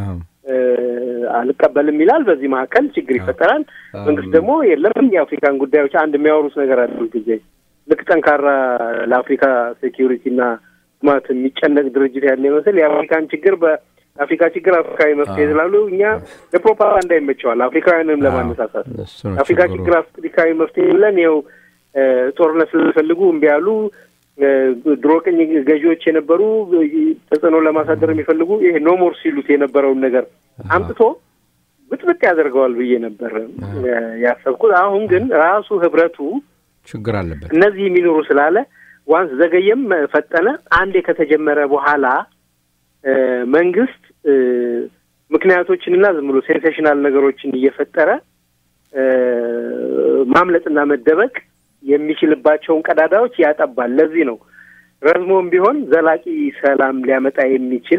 C: አልቀበልም ይላል። በዚህ መካከል ችግር ይፈጠራል። መንግስት ደግሞ የለም የአፍሪካን ጉዳዮች አንድ የሚያወሩት ነገር አለ ጊዜ ልክ ጠንካራ ለአፍሪካ ሴኪሪቲና ልማት የሚጨነቅ ድርጅት ያለ ይመስል የአፍሪካን ችግር በአፍሪካ ችግር አፍሪካዊ መፍትሄ ስላሉ እኛ ለፕሮፓጋንዳ ይመቸዋል። አፍሪካውያንም ለማነሳሳት አፍሪካ ችግር አፍሪካዊ መፍትሄ ብለን ይኸው ጦርነት ስለፈልጉ እምቢ ያሉ ድሮ ቅኝ ገዢዎች የነበሩ ተጽዕኖ ለማሳደር የሚፈልጉ ይሄ ኖሞር ሲሉት የነበረውን ነገር አምጥቶ ብጥብጥ ያደርገዋል ብዬ ነበር ያሰብኩት። አሁን ግን ራሱ ህብረቱ
B: ችግር አለበት
C: እነዚህ የሚኖሩ ስላለ ዋንስ ዘገየም ፈጠነ አንዴ ከተጀመረ በኋላ መንግስት ምክንያቶችንና ዝም ብሎ ሴንሴሽናል ነገሮችን እየፈጠረ ማምለጥና መደበቅ የሚችልባቸውን ቀዳዳዎች ያጠባል። ለዚህ ነው ረዝሞም ቢሆን ዘላቂ ሰላም ሊያመጣ የሚችል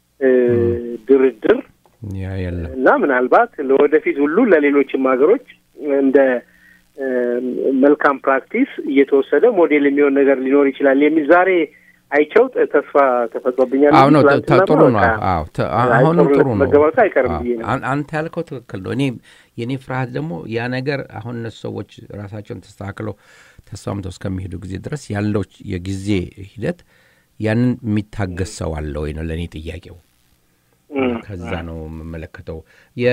C: ድርድር እና ምናልባት ለወደፊት ሁሉ ለሌሎችም ሀገሮች እንደ መልካም ፕራክቲስ እየተወሰደ ሞዴል የሚሆን ነገር ሊኖር ይችላል የሚል ዛሬ አይቸው ተስፋ ተፈጥሮብኛል።
B: አሁን ጥሩ ነው። አሁንም ጥሩ ነው።
C: መገባቱ አይቀርም ብዬ ነው።
B: አንተ ያልከው ትክክል ነው። እኔ የእኔ ፍርሃት ደግሞ ያ ነገር አሁን እነሱ ሰዎች ራሳቸውን ተስተካክለው ተስማምተው እስከሚሄዱ ጊዜ ድረስ ያለው የጊዜ ሂደት ያንን የሚታገስ ሰው አለ ወይ ነው ለእኔ ጥያቄው። ከዛ ነው የምመለከተው።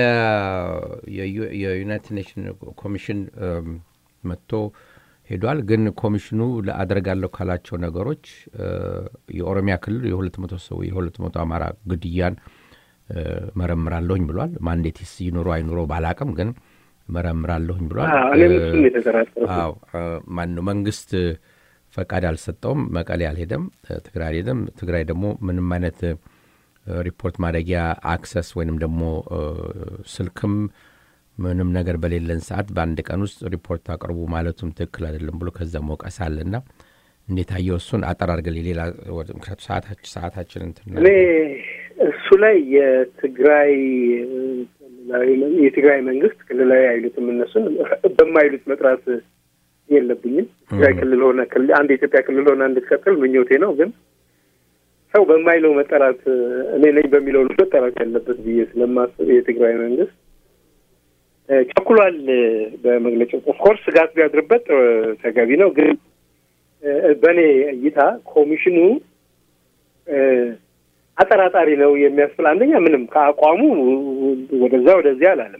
B: የዩናይትድ ኔሽን ኮሚሽን መጥቶ ሄዷል። ግን ኮሚሽኑ አደርጋለሁ ካላቸው ነገሮች የኦሮሚያ ክልል የሁለት መቶ ሰው የሁለት መቶ አማራ ግድያን መረምራለሁኝ ብሏል። ማንዴትስ ይኑሮ አይኑሮ ባላቅም ግን መረምራለሁኝ ብሏል። አዎ ማን ነው መንግስት ፈቃድ አልሰጠውም። መቀሌ አልሄደም፣ ትግራይ አልሄደም። ትግራይ ደግሞ ምንም አይነት ሪፖርት ማድረጊያ አክሰስ ወይንም ደግሞ ስልክም ምንም ነገር በሌለን ሰዓት በአንድ ቀን ውስጥ ሪፖርት አቅርቡ ማለቱም ትክክል አይደለም ብሎ ከዛ መውቀስ አለና እንዴት አየው? እሱን አጠር አድርገን ሌላ ምክንያቱ ሰዓታችን እንትን
C: እኔ እሱ ላይ የትግራይ የትግራይ መንግስት ክልላዊ አይሉትም እነሱን በማይሉት መጥራት የለብኝም። ትግራይ ክልል ሆነ አንድ የኢትዮጵያ ክልል ሆነ እንድትቀጥል ምኞቴ ነው። ግን ሰው በማይለው መጠራት እኔ ነኝ በሚለው መጠራት ያለበት ብዬ ስለማስብ የትግራይ መንግስት ቸኩሏል። በመግለጫው ኦፍኮርስ ስጋት ቢያድርበት ተገቢ ነው። ግን በእኔ እይታ ኮሚሽኑ አጠራጣሪ ነው የሚያስብል አንደኛ ምንም ከአቋሙ ወደዛ ወደዚያ አላለም።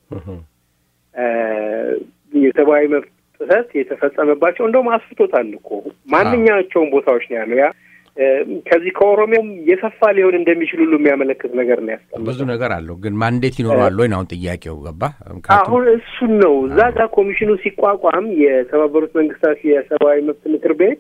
C: የሰብአዊ መብት ጥሰት የተፈጸመባቸው እንደውም አስፍቶታል እኮ ማንኛቸውም ቦታዎች ነው ያለው። ያ ከዚህ ከኦሮሚያም የሰፋ ሊሆን እንደሚችል ሁሉ የሚያመለክት ነገር ነው ያስቀመጠው።
B: ብዙ ነገር አለው፣ ግን ማንዴት ይኖረዋል ወይ ነው አሁን ጥያቄው። ገባ
C: አሁን እሱን ነው እዛ ጋር ኮሚሽኑ ሲቋቋም የተባበሩት መንግስታት የሰብአዊ መብት ምክር ቤት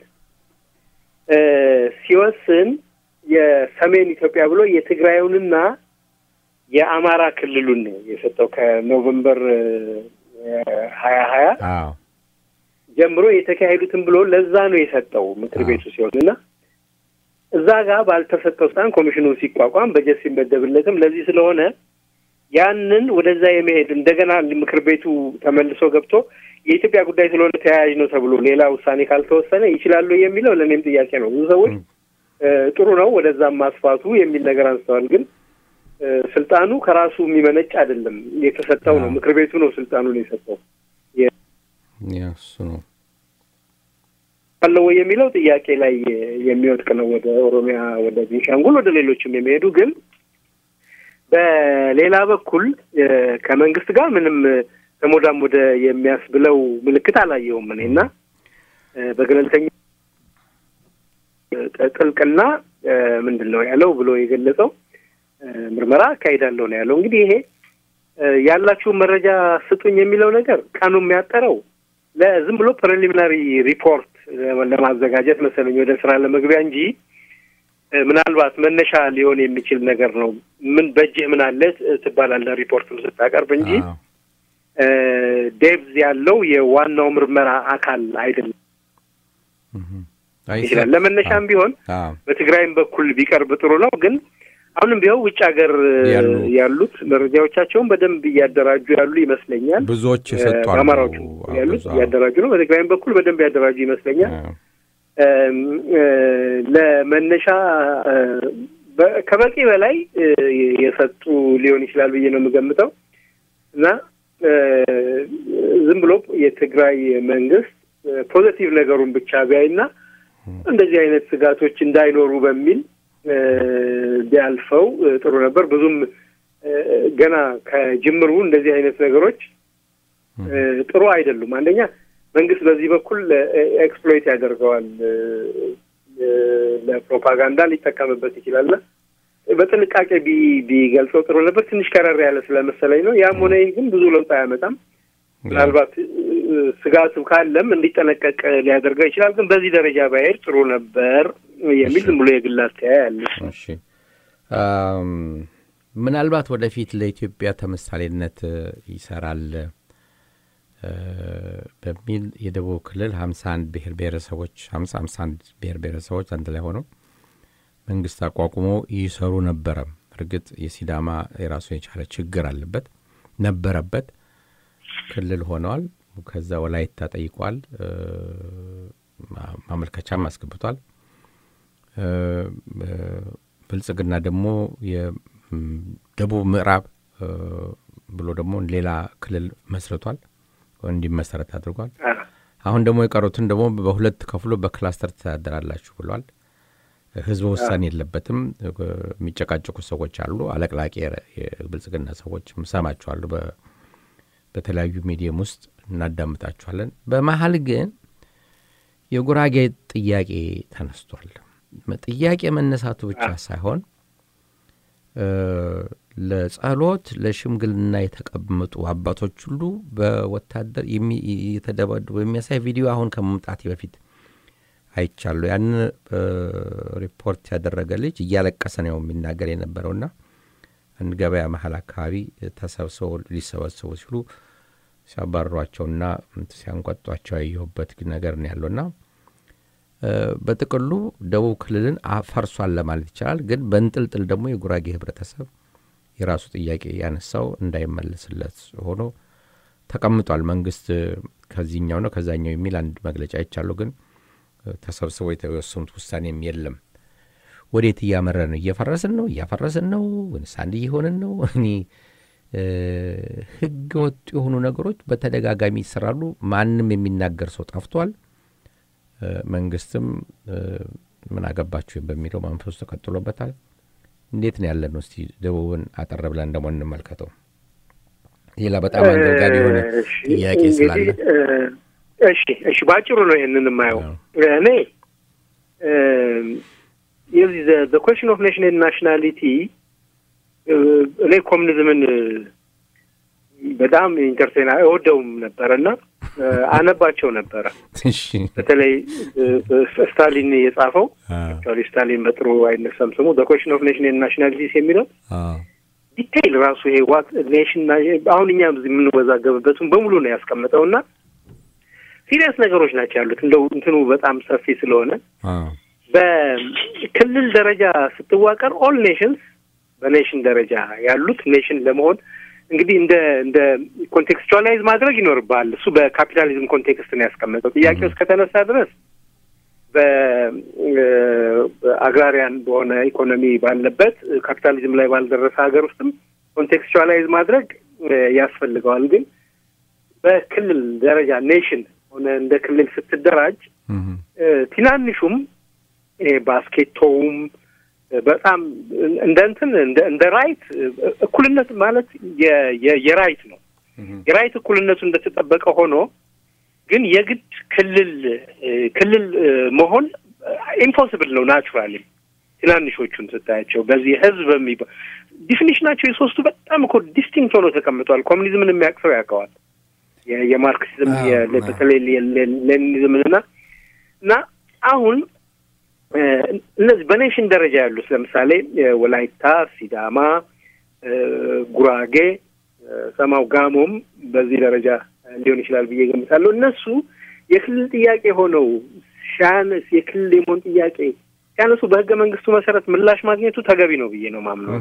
C: ሲወስን የሰሜን ኢትዮጵያ ብሎ የትግራዩንና የአማራ ክልሉን ነው የሰጠው ከኖቨምበር ሀያ ሀያ ጀምሮ የተካሄዱትን ብሎ ለዛ ነው የሰጠው ምክር ቤቱ ሲሆን እና እዛ ጋር ባልተሰጠው ስልጣን ኮሚሽኑ ሲቋቋም በጀት ሲመደብለትም ለዚህ ስለሆነ ያንን ወደዛ የመሄድ እንደገና ምክር ቤቱ ተመልሶ ገብቶ የኢትዮጵያ ጉዳይ ስለሆነ ተያያዥ ነው ተብሎ ሌላ ውሳኔ ካልተወሰነ ይችላሉ የሚለው ለእኔም ጥያቄ ነው። ብዙ ሰዎች ጥሩ ነው ወደዛም ማስፋቱ የሚል ነገር አንስተዋል። ግን ስልጣኑ ከራሱ የሚመነጭ አይደለም፣ የተሰጠው ነው። ምክር ቤቱ ነው ስልጣኑን የሰጠው።
B: እሱ ነው
C: አለው ወይ የሚለው ጥያቄ ላይ የሚወድቅ ነው። ወደ ኦሮሚያ፣ ወደ ቤንሻንጉል፣ ወደ ሌሎችም የሚሄዱ ግን በሌላ በኩል ከመንግስት ጋር ምንም ተሞዳም ወደ የሚያስብለው ምልክት አላየውም እኔ እና በገለልተኛ ጥልቅና ምንድን ነው ያለው ብሎ የገለጸው ምርመራ አካሂዳለሁ ነው ያለው። እንግዲህ ይሄ ያላችሁን መረጃ ስጡኝ የሚለው ነገር ቀኑ የሚያጠረው ለዝም ብሎ ፕሪሊሚናሪ ሪፖርት ለማዘጋጀት መሰለኝ ወደ ስራ ለመግቢያ እንጂ ምናልባት መነሻ ሊሆን የሚችል ነገር ነው። ምን በእጅህ ምን አለ ትባላለህ ሪፖርትም ስታቀርብ እንጂ ዴብዝ ያለው የዋናው ምርመራ አካል አይደለም ይችላል። ለመነሻም ቢሆን በትግራይም በኩል ቢቀርብ ጥሩ ነው። ግን አሁንም ቢሆን ውጭ ሀገር ያሉት መረጃዎቻቸውን በደንብ እያደራጁ ያሉ ይመስለኛል።
B: ብዙዎች የሰጧል።
C: በአማራዎቹ ያሉት እያደራጁ ነው። በትግራይም በኩል በደንብ ያደራጁ ይመስለኛል። ለመነሻ ከበቂ በላይ የሰጡ ሊሆን ይችላል ብዬ ነው የምገምተው እና ዝም ብሎ የትግራይ መንግስት ፖዘቲቭ ነገሩን ብቻ ቢያይና እንደዚህ አይነት ስጋቶች እንዳይኖሩ በሚል ቢያልፈው ጥሩ ነበር። ብዙም ገና ከጅምሩ እንደዚህ አይነት ነገሮች ጥሩ አይደሉም። አንደኛ መንግስት በዚህ በኩል ኤክስፕሎይት ያደርገዋል፣ ለፕሮፓጋንዳ ሊጠቀምበት ይችላልና በጥንቃቄ ቢገልጸው ጥሩ ነበር። ትንሽ ከረር ያለ ስለመሰለኝ ነው። ያም ሆነ ይህ ግን ብዙ ለውጥ አያመጣም። ምናልባት ስጋቱ ካለም እንዲጠነቀቅ ሊያደርገው ይችላል። ግን በዚህ ደረጃ ባይሄድ ጥሩ ነበር የሚል ዝም ብሎ የግል አስተያየት ያለ።
B: እሺ፣ ምናልባት ወደፊት ለኢትዮጵያ ተምሳሌነት ይሰራል በሚል የደቡብ ክልል ሀምሳ አንድ ብሔር ብሔረሰቦች ሀምሳ ሀምሳ አንድ ብሔር ብሔረሰቦች አንድ ላይ ሆነው መንግስት አቋቁሞ ይሰሩ ነበረ። እርግጥ የሲዳማ የራሱ የቻለ ችግር አለበት ነበረበት። ክልል ሆነዋል። ከዛ ወላይታ ጠይቋል፣ ማመልከቻም አስገብቷል። ብልጽግና ደግሞ የደቡብ ምዕራብ ብሎ ደግሞ ሌላ ክልል መስርቷል፣ እንዲመሰረት አድርጓል። አሁን ደግሞ የቀሩትን ደግሞ በሁለት ከፍሎ በክላስተር ትተዳደራላችሁ ብሏል። ህዝበ ውሳኔ የለበትም። የሚጨቃጨቁ ሰዎች አሉ፣ አለቅላቂ የብልጽግና ሰዎች ሰማችኋሉ። በተለያዩ ሚዲየም ውስጥ እናዳምጣችኋለን። በመሀል ግን የጉራጌ ጥያቄ ተነስቷል። ጥያቄ መነሳቱ ብቻ ሳይሆን ለጸሎት ለሽምግልና የተቀመጡ አባቶች ሁሉ በወታደር የተደበደቡ የሚያሳይ ቪዲዮ አሁን ከመምጣቴ በፊት አይቻለሁ። ያን ሪፖርት ያደረገ ልጅ እያለቀሰ ነው የሚናገር የነበረውና አንድ ገበያ መሀል አካባቢ ተሰብስበው ሊሰበሰቡ ሲሉ ሲያባርሯቸውና ሲያንቆጧቸው ያየሁበት ነገር ነው ያለውና በጥቅሉ ደቡብ ክልልን ፈርሷል ለማለት ይቻላል። ግን በንጥልጥል ደግሞ የጉራጌ ህብረተሰብ የራሱ ጥያቄ ያነሳው እንዳይመለስለት ሆኖ ተቀምጧል። መንግስት ከዚህኛው ነው ከዛኛው የሚል አንድ መግለጫ አይቻለሁ። ግን ተሰብስበው የተወሰኑት ውሳኔም የለም። ወዴት እያመረ ነው? እየፈረስን ነው? እያፈረስን ነው? ወይስ አንድ እየሆንን ነው? እኔ ህገ ወጥ የሆኑ ነገሮች በተደጋጋሚ ይሰራሉ። ማንም የሚናገር ሰው ጠፍቷል። መንግስትም ምን አገባችሁ በሚለው መንፈሱ ተቀጥሎበታል። እንዴት ነው ያለን? እስቲ ደቡብን አጠር ብለን ደግሞ እንመልከተው። ሌላ በጣም አንገብጋቢ የሆነ ጥያቄ ስላለ
C: እሺ፣ እሺ፣ በአጭሩ ነው ይህንን የማየው እኔ የዚህ ኮሽን ኦፍ ኔሽን ናሽናሊቲ እኔ ኮሚኒዝምን በጣም ኢንተርቴና እወደውም ነበረ እና አነባቸው ነበረ። በተለይ ስታሊን የጻፈው አክቹዋሊ ስታሊን በጥሩ አይነሳም ስሙ ኮሽን ኦፍ ኔሽን ናሽናሊቲስ የሚለው ዲቴይል ራሱ ይሄ ዋት ኔሽን አሁን እኛ የምንወዛገብበትን በሙሉ ነው ያስቀምጠው እና ሲሪየስ ነገሮች ናቸው ያሉት። እንደው እንትኑ በጣም ሰፊ ስለሆነ በክልል ደረጃ ስትዋቀር ኦል ኔሽንስ በኔሽን ደረጃ ያሉት ኔሽን ለመሆን እንግዲህ እንደ እንደ ኮንቴክስቹዋላይዝ ማድረግ ይኖርብሃል። እሱ በካፒታሊዝም ኮንቴክስት ነው ያስቀመጠው። ጥያቄው እስከተነሳ ድረስ በአግራሪያን በሆነ ኢኮኖሚ ባለበት ካፒታሊዝም ላይ ባልደረሰ ሀገር ውስጥም ኮንቴክስቹዋላይዝ ማድረግ ያስፈልገዋል። ግን በክልል ደረጃ ኔሽን ሆነ እንደ ክልል ስትደራጅ ትናንሹም ባስኬቶውም በጣም እንደ እንትን እንደ ራይት እኩልነት ማለት የራይት ነው። የራይት እኩልነቱ እንደተጠበቀ ሆኖ ግን የግድ ክልል ክልል መሆን ኢምፖስብል ነው። ናቹራሊ ትናንሾቹን ስታያቸው በዚህ ህዝብ የሚባ ዲፊኒሽናቸው የሶስቱ በጣም እኮ ዲስቲንክት ሆኖ ተቀምጠዋል። ኮሚኒዝምን የሚያውቅ ሰው ያውቀዋል። የማርክሲዝም በተለይ ሌኒኒዝምን እና እና አሁን እነዚህ በኔሽን ደረጃ ያሉት ለምሳሌ ወላይታ፣ ሲዳማ፣ ጉራጌ፣ ሰማው፣ ጋሞም በዚህ ደረጃ ሊሆን ይችላል ብዬ ገምታለሁ። እነሱ የክልል ጥያቄ ሆነው ሲያነስ የክልል የመሆን ጥያቄ ሲያነሱ በህገ መንግስቱ መሰረት ምላሽ ማግኘቱ ተገቢ ነው ብዬ ነው ማምነው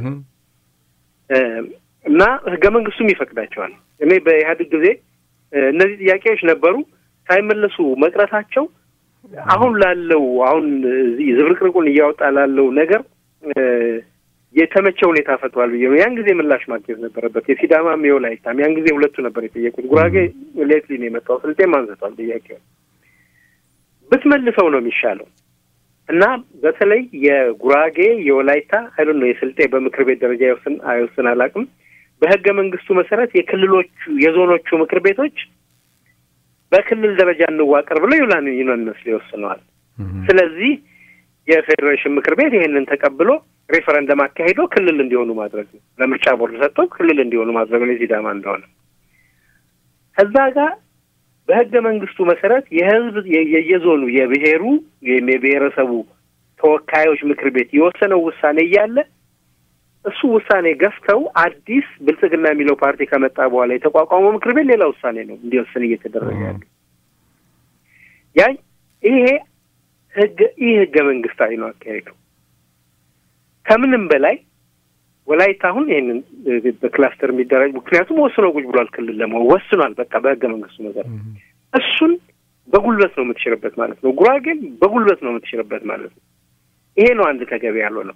C: እና ህገ መንግስቱም ይፈቅዳቸዋል። እኔ በኢህአዴግ ጊዜ እነዚህ ጥያቄዎች ነበሩ ሳይመለሱ መቅረታቸው አሁን ላለው አሁን እዚህ ዝብርቅርቁን እያወጣ ላለው ነገር የተመቸ ሁኔታ ፈጥሯል ብዬ ነው። ያን ጊዜ ምላሽ ማግኘት ነበረበት። የሲዳማም የወላይታም ያን ጊዜ ሁለቱ ነበር የጠየቁት። ጉራጌ ሌትሊ ነው የመጣው። ስልጤም አንስቷል ጥያቄው። ብትመልሰው ነው የሚሻለው እና በተለይ የጉራጌ የወላይታ አይደል ነው የስልጤ በምክር ቤት ደረጃ ይወስን አይወስን አላውቅም። በህገ መንግስቱ መሰረት የክልሎቹ የዞኖቹ ምክር ቤቶች በክልል ደረጃ እንዋቀር ብለው ይውላን ዩናኒመስ ይወስነዋል። ስለዚህ የፌዴሬሽን ምክር ቤት ይሄንን ተቀብሎ ሬፈረንደም አካሂዶ ክልል እንዲሆኑ ማድረግ ነው። ለምርጫ ቦርድ ሰጥተው ክልል እንዲሆኑ ማድረግ ነው የሲዳማ እንደሆነ። ከዛ ጋር በህገ መንግስቱ መሰረት የህዝብ የየዞኑ የብሔሩ ወይም የብሔረሰቡ ተወካዮች ምክር ቤት የወሰነው ውሳኔ እያለ እሱ ውሳኔ ገፍተው አዲስ ብልጽግና የሚለው ፓርቲ ከመጣ በኋላ የተቋቋመው ምክር ቤት ሌላ ውሳኔ ነው እንዲወስን እየተደረገ ያለ ያ ይሄ ህገ ይህ ህገ መንግስታዊ ነው አካሄዱ። ከምንም በላይ ወላይታ አሁን ይህንን በክላስተር የሚደራጅ ምክንያቱም ወስኖ ቁጭ ብሏል። ክልል ለመሆን ወስኗል። በቃ በህገ መንግስቱ መሰረት እሱን በጉልበት ነው የምትሽርበት ማለት ነው። ጉራጌን በጉልበት ነው የምትሽርበት ማለት ነው። ይሄ ነው አንድ ተገቢ ያልሆነው።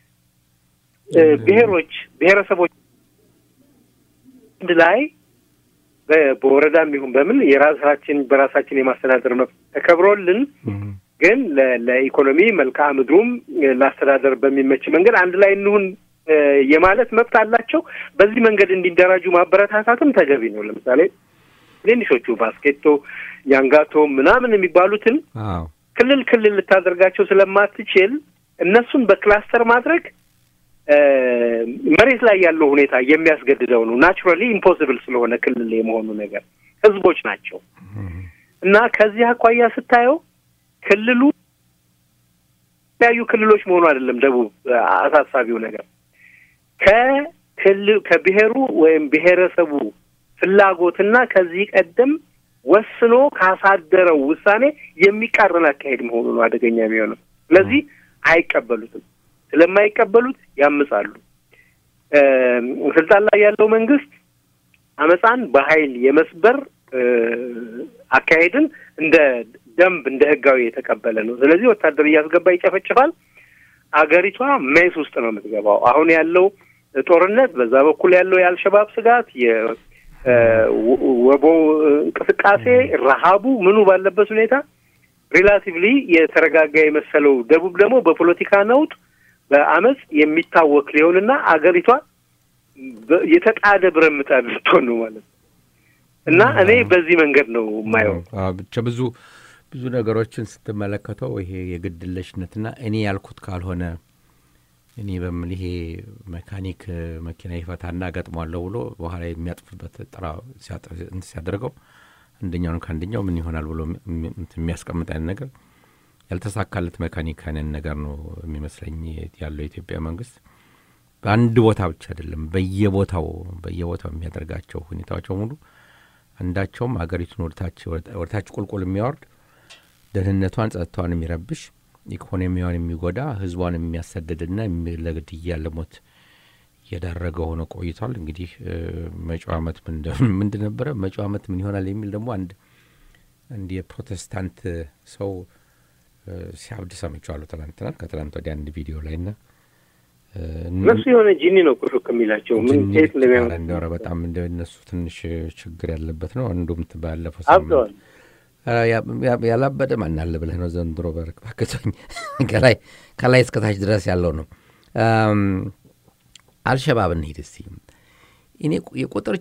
C: ብሔሮች ብሔረሰቦች አንድ ላይ በወረዳም ይሁን በምን የራሳችን በራሳችን የማስተዳደር መብት ተከብሮልን ግን ለኢኮኖሚ መልክዓ ምድሩም ለአስተዳደር በሚመች መንገድ አንድ ላይ እንሁን የማለት መብት አላቸው። በዚህ መንገድ እንዲደራጁ ማበረታታትም ተገቢ ነው። ለምሳሌ ትንሾቹ ባስኬቶ፣ ያንጋቶ ምናምን የሚባሉትን ክልል ክልል ልታደርጋቸው ስለማትችል እነሱን በክላስተር ማድረግ መሬት ላይ ያለው ሁኔታ የሚያስገድደው ነው። ናቹራሊ ኢምፖሲብል ስለሆነ ክልል የመሆኑ ነገር ህዝቦች ናቸው እና ከዚህ አኳያ ስታየው ክልሉ የተለያዩ ክልሎች መሆኑ አይደለም ደቡብ አሳሳቢው ነገር ከክልል ከብሔሩ ወይም ብሔረሰቡ ፍላጎትና ከዚህ ቀደም ወስኖ ካሳደረው ውሳኔ የሚቃረን አካሄድ መሆኑ ነው አደገኛ የሚሆነው። ስለዚህ አይቀበሉትም። ስለማይቀበሉት ያምጻሉ። ስልጣን ላይ ያለው መንግስት አመፃን በኃይል የመስበር አካሄድን እንደ ደንብ እንደ ህጋዊ የተቀበለ ነው። ስለዚህ ወታደር እያስገባ ይጨፈጭፋል። አገሪቷ ሜስ ውስጥ ነው የምትገባው። አሁን ያለው ጦርነት፣ በዛ በኩል ያለው የአልሸባብ ስጋት፣ የወቦ እንቅስቃሴ፣ ረሃቡ ምኑ ባለበት ሁኔታ ሪላቲቭሊ የተረጋጋ የመሰለው ደቡብ ደግሞ በፖለቲካ ነውጥ በአመፅ የሚታወክ ሊሆንና አገሪቷ የተጣደ ብረት ምጣድ ልትሆን ነው ማለት ነው። እና እኔ በዚህ መንገድ ነው የማየው።
B: ብቻ ብዙ ብዙ ነገሮችን ስትመለከተው ይሄ የግድለሽነትና እኔ ያልኩት ካልሆነ እኔ በምን ይሄ መካኒክ መኪና ይፈታና ገጥሟለሁ ብሎ በኋላ የሚያጥፍበት ጥራ ሲያደርገው አንደኛውን ከአንደኛው ምን ይሆናል ብሎ የሚያስቀምጥ አይነት ነገር ያልተሳካለት መካኒክ አይነት ነገር ነው የሚመስለኝ ያለው የኢትዮጵያ መንግስት። በአንድ ቦታ ብቻ አይደለም፣ በየቦታው በየቦታው የሚያደርጋቸው ሁኔታዎች በሙሉ አንዳቸውም አገሪቱን ወደታች ቁልቁል የሚያወርድ ደህንነቷን፣ ጸጥታዋን የሚረብሽ ኢኮኖሚዋን የሚጎዳ ህዝቧን የሚያሰድድና ለግድያ ለሞት እየዳረገ ሆኖ ቆይቷል። እንግዲህ መጪው ዓመት ምንድን ነበረ? መጪው ዓመት ምን ይሆናል የሚል ደግሞ አንድ አንድ የፕሮቴስታንት ሰው ሲያብድ ሰምቼዋለሁ ትናንትና ከትናንት ወዲያ አንድ ቪዲዮ ላይ ና
C: እነሱ የሆነ ጂኒ ነው ቁርቅ የሚላቸው ምን ት
B: እንደሚያረ በጣም እንደ እነሱ ትንሽ ችግር ያለበት ነው። አንዱም ባለፈው
C: አብደዋል።
B: ያላበደ ማን አለ ብለህ ነው ዘንድሮ በርክባክቶኝ ከላይ ከላይ እስከታች ድረስ ያለው ነው። አልሸባብ እንሂድ እስቲ። እኔ የቁጥር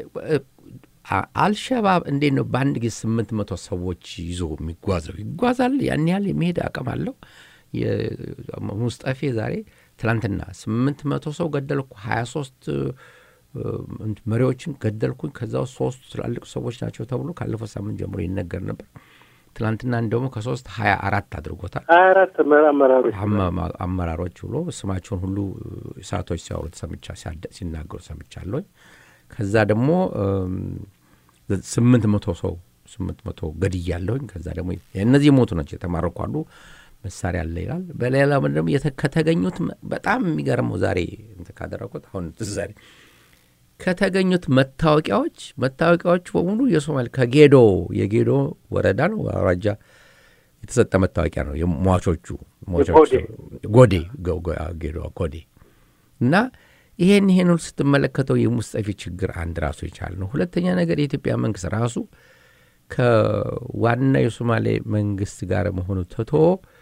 B: አልሸባብ እንዴት ነው በአንድ ጊዜ ስምንት መቶ ሰዎች ይዞ የሚጓዘው? ይጓዛል። ያን ያህል የሚሄድ አቅም አለው። ሙስጠፌ ዛሬ ትላንትና ስምንት መቶ ሰው ገደልኩ፣ ሀያ ሶስት መሪዎችን ገደልኩኝ፣ ከዛ ውስጥ ሶስቱ ትላልቅ ሰዎች ናቸው ተብሎ ካለፈው ሳምንት ጀምሮ ይነገር ነበር። ትላንትና እንደሞ ከሶስት ሀያ አራት አድርጎታል።
C: ሀያ አራት አመራሮች
B: አመራሮች ብሎ ስማቸውን ሁሉ ሰዓቶች ሲያወሩት ሰምቻ ሲናገሩ ሰምቻለሁ። ከዛ ደግሞ ስምንት መቶ ሰው ስምንት መቶ ገድያለሁኝ። ከዛ ደግሞ እነዚህ ሞቱ ናቸው የተማረኩ አሉ መሳሪያ አለ ይላል። በሌላ ደግሞ ከተገኙት በጣም የሚገርመው ዛሬ እንትን ካደረጉት አሁን ዛሬ ከተገኙት መታወቂያዎች መታወቂያዎቹ በሙሉ የሶማሌ ከጌዶ የጌዶ ወረዳ ነው አውራጃ የተሰጠ መታወቂያ ነው። የሟቾቹ ጎዴ ጌዶ ጎዴ እና ይሄን ይሄን ሁሉ ስትመለከተው የሙስጠፊ ችግር አንድ ራሱ የቻለ ነው። ሁለተኛ ነገር የኢትዮጵያ መንግስት ራሱ ከዋና የሶማሌ መንግስት ጋር መሆኑ ትቶ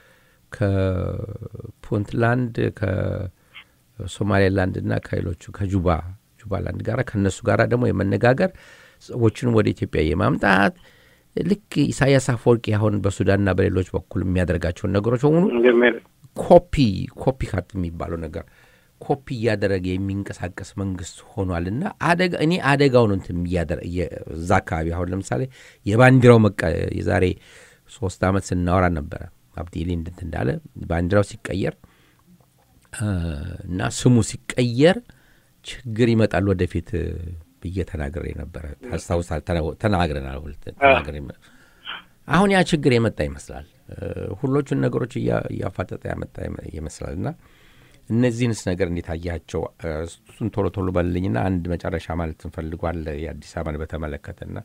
B: ከፑንትላንድ ከሶማሌላንድ እና ከሌሎቹ ከጁባ ጁባላንድ ጋር ከእነሱ ጋር ደግሞ የመነጋገር ሰዎችን ወደ ኢትዮጵያ የማምጣት ልክ ኢሳያስ አፈወርቂ አሁን በሱዳንና በሌሎች በኩል የሚያደርጋቸውን ነገሮች በሙሉ ኮፒ ኮፒ ካት የሚባለው ነገር ኮፒ እያደረገ የሚንቀሳቀስ መንግስት ሆኗልና አደጋ እኔ አደጋውን እንትን እዛ አካባቢ አሁን ለምሳሌ የባንዲራው መቀ የዛሬ ሶስት ዓመት ስናወራ ነበረ አብዲሊ እንድንት እንዳለ ባንዲራው ሲቀየር እና ስሙ ሲቀየር ችግር ይመጣል ወደፊት ብዬ ተናግሬ ነበረ። ታስታውሳል? ተናግረናል። አሁን ያ ችግር የመጣ ይመስላል። ሁሎቹን ነገሮች እያፋጠጠ ያመጣ ይመስላል እና እነዚህንስ ነገር እንዴት አያቸው? እሱን ቶሎ ቶሎ በልልኝና አንድ መጨረሻ ማለት እንፈልጓል የአዲስ አበባን በተመለከተና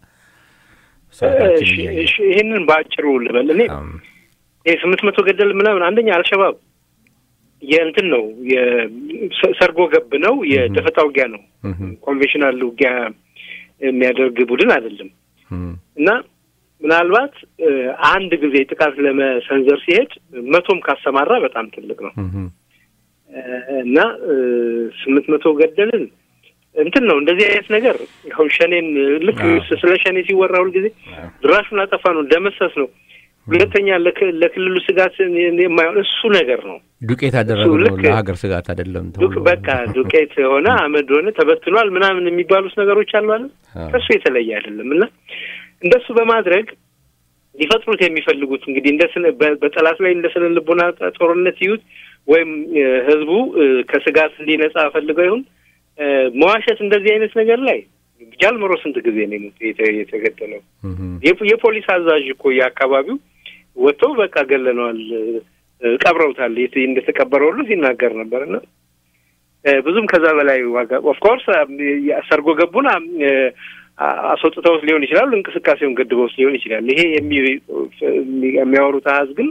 C: ይህንን በአጭሩ ልበል። እኔ ይህ ስምንት መቶ ገደል ምናምን አንደኛ አልሸባብ የእንትን ነው የሰርጎ ገብ ነው፣ የደፈጣ ውጊያ ነው። ኮንቬንሽናል ውጊያ የሚያደርግ ቡድን አይደለም እና ምናልባት አንድ ጊዜ ጥቃት ለመሰንዘር ሲሄድ መቶም ካሰማራ በጣም ትልቅ ነው እና ስምንት መቶ ገደልን እንትን ነው እንደዚህ አይነት ነገር አሁን ሸኔን ልክ ስለ ሸኔ ሲወራ ሁልጊዜ ድራሹን አጠፋ ነው ደመሰስ ነው። ሁለተኛ ለክልሉ ስጋት የማይሆን እሱ ነገር ነው።
B: ዱቄት አደረገው ነው ለሀገር ስጋት አይደለም።
C: በቃ ዱቄት ሆነ አመድ ሆነ ተበትኗል ምናምን የሚባሉት ነገሮች አሉ አለ ከሱ የተለየ አይደለም እና እንደሱ በማድረግ ሊፈጥሩት የሚፈልጉት እንግዲህ እንደ በጠላት ላይ እንደ ስነ ልቦና ጦርነት ይዩት ወይም ህዝቡ ከስጋት እንዲነጻ ፈልገው ይሁን መዋሸት እንደዚህ አይነት ነገር ላይ ጃልመሮ ስንት ጊዜ ነው የተገደለው? የፖሊስ አዛዥ እኮ የአካባቢው ወጥቶ በቃ ገለነዋል፣ ቀብረውታል፣ እንደተቀበረ ሁሉ ሲናገር ነበር እና ብዙም ከዛ በላይ ዋጋ ኦፍኮርስ ሰርጎ ገቡን አስወጥተውት ሊሆን ይችላሉ፣ እንቅስቃሴውን ገድበውት ሊሆን ይችላል። ይሄ የሚያወሩት አሀዝ ግን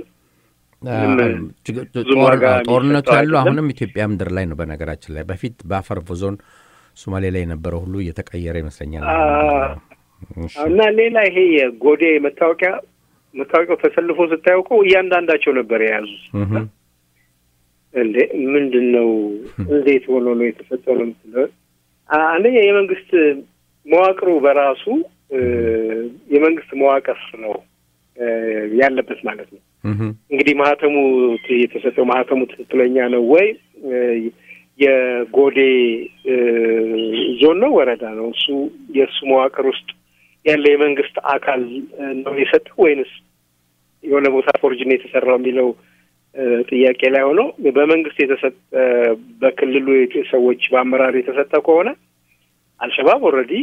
B: ጦርነቱ ያለው አሁንም ኢትዮጵያ ምድር ላይ ነው። በነገራችን ላይ በፊት በአፈር ዞን ሶማሌ ላይ የነበረው ሁሉ እየተቀየረ ይመስለኛል።
C: እና ሌላ ይሄ የጎዴ መታወቂያ መታወቂያው ተሰልፎ ስታያውቀው እያንዳንዳቸው ነበር የያዙት። እንዴ ምንድን ነው? እንዴት ሆኖ ነው የተፈጠረው? ምትለ አንደኛ የመንግስት መዋቅሩ በራሱ የመንግስት መዋቅር ነው ያለበት ማለት ነው። እንግዲህ ማህተሙ የተሰጠው ማህተሙ ትክክለኛ ነው ወይ? የጎዴ ዞን ነው ወረዳ ነው እሱ የእሱ መዋቅር ውስጥ ያለ የመንግስት አካል ነው የሰጠው ወይንስ የሆነ ቦታ ፎርጅን የተሰራው የሚለው ጥያቄ ላይ ሆኖ በመንግስት የተሰጠ በክልሉ ሰዎች በአመራር የተሰጠ ከሆነ አልሸባብ ኦልሬዲ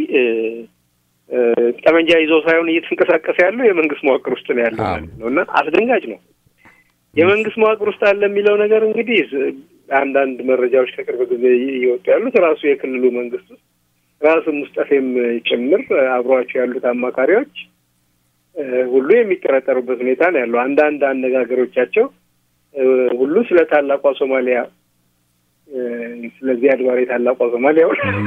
C: ጠመንጃ ይዞ ሳይሆን እየተንቀሳቀሰ ያለው የመንግስት መዋቅር ውስጥ ነው ያለው ማለት ነው እና አስደንጋጭ ነው። የመንግስት መዋቅር ውስጥ አለ የሚለው ነገር እንግዲህ አንዳንድ መረጃዎች ከቅርብ ጊዜ እየወጡ ያሉት ራሱ የክልሉ መንግስት ውስጥ ራሱ ሙስጠፌም ጭምር አብሯቸው ያሉት አማካሪዎች ሁሉ የሚጠረጠሩበት ሁኔታ ነው ያለው። አንዳንድ አነጋገሮቻቸው ሁሉ ስለ ታላቋ ሶማሊያ ስለዚህ አድባሬ ታላቋ ሶማሊያ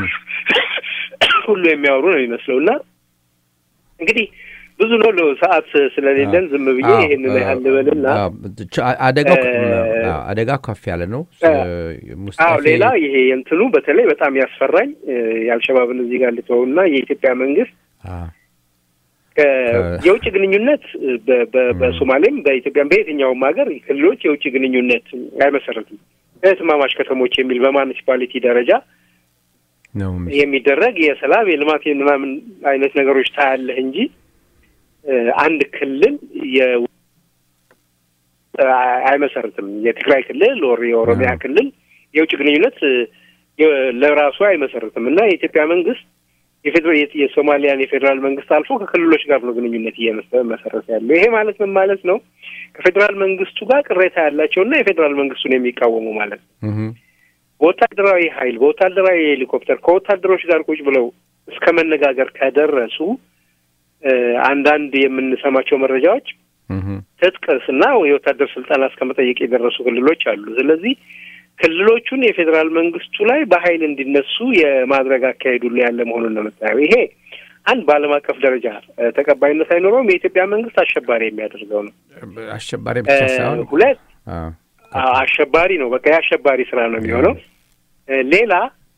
C: ሁሉ የሚያወሩ ነው የሚመስለው እና እንግዲህ ብዙ ነው ሰዓት ስለሌለን ዝም ብዬ ይህንን ያህል ልበልና
B: አደጋው አደጋ ከፍ ያለ ነው።
C: አዎ ሌላ ይሄ የእንትኑ በተለይ በጣም ያስፈራኝ የአልሸባብን እዚህ ጋር ልተወውና የኢትዮጵያ መንግስት የውጭ ግንኙነት በሶማሌም በኢትዮጵያም በየትኛውም ሀገር ክልሎች የውጭ ግንኙነት አይመሰረትም። እህትማማች ከተሞች የሚል በማኒሲፓሊቲ ደረጃ የሚደረግ የሰላም የልማት ምናምን አይነት ነገሮች ታያለህ እንጂ አንድ ክልል አይመሰርትም። የትግራይ ክልል ወር የኦሮሚያ ክልል የውጭ ግንኙነት ለራሱ አይመሰርትም እና የኢትዮጵያ መንግስት የሶማሊያን የፌዴራል መንግስት አልፎ ከክልሎች ጋር ነው ግንኙነት እየመሰረተ ያለው። ይሄ ማለት ምን ማለት ነው? ከፌዴራል መንግስቱ ጋር ቅሬታ ያላቸው እና የፌዴራል መንግስቱን የሚቃወሙ ማለት ነው። በወታደራዊ ኃይል በወታደራዊ ሄሊኮፕተር ከወታደሮች ጋር ቁጭ ብለው እስከ መነጋገር ከደረሱ አንዳንድ የምንሰማቸው መረጃዎች ትጥቅስና የወታደር ስልጠና እስከ መጠየቅ የደረሱ ክልሎች አሉ። ስለዚህ ክልሎቹን የፌዴራል መንግስቱ ላይ በኃይል እንዲነሱ የማድረግ አካሄዱ ላይ ያለ መሆኑን ነው የምታየው። ይሄ አንድ በዓለም አቀፍ ደረጃ ተቀባይነት አይኖረውም። የኢትዮጵያ መንግስት አሸባሪ የሚያደርገው ነው።
B: አሸባሪ ብቻ ሳይሆን
C: ሁለት አሸባሪ ነው። በቃ የአሸባሪ ስራ ነው የሚሆነው። ሌላ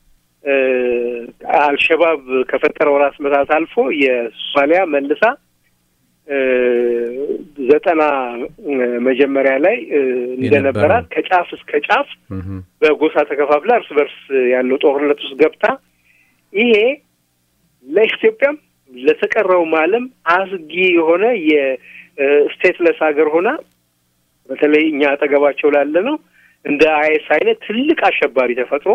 C: አልሸባብ ከፈጠረው ራስ መታት አልፎ የሶማሊያ መልሳ ዘጠና መጀመሪያ ላይ እንደነበራት ከጫፍ እስከ ጫፍ በጎሳ ተከፋፍላ እርስ በርስ ያለው ጦርነት ውስጥ ገብታ ይሄ ለኢትዮጵያም ለተቀረውም ዓለም አስጊ የሆነ የስቴትለስ ሀገር ሆና በተለይ እኛ አጠገባቸው ላለ ነው እንደ አይኤስ አይነት ትልቅ አሸባሪ ተፈጥሮ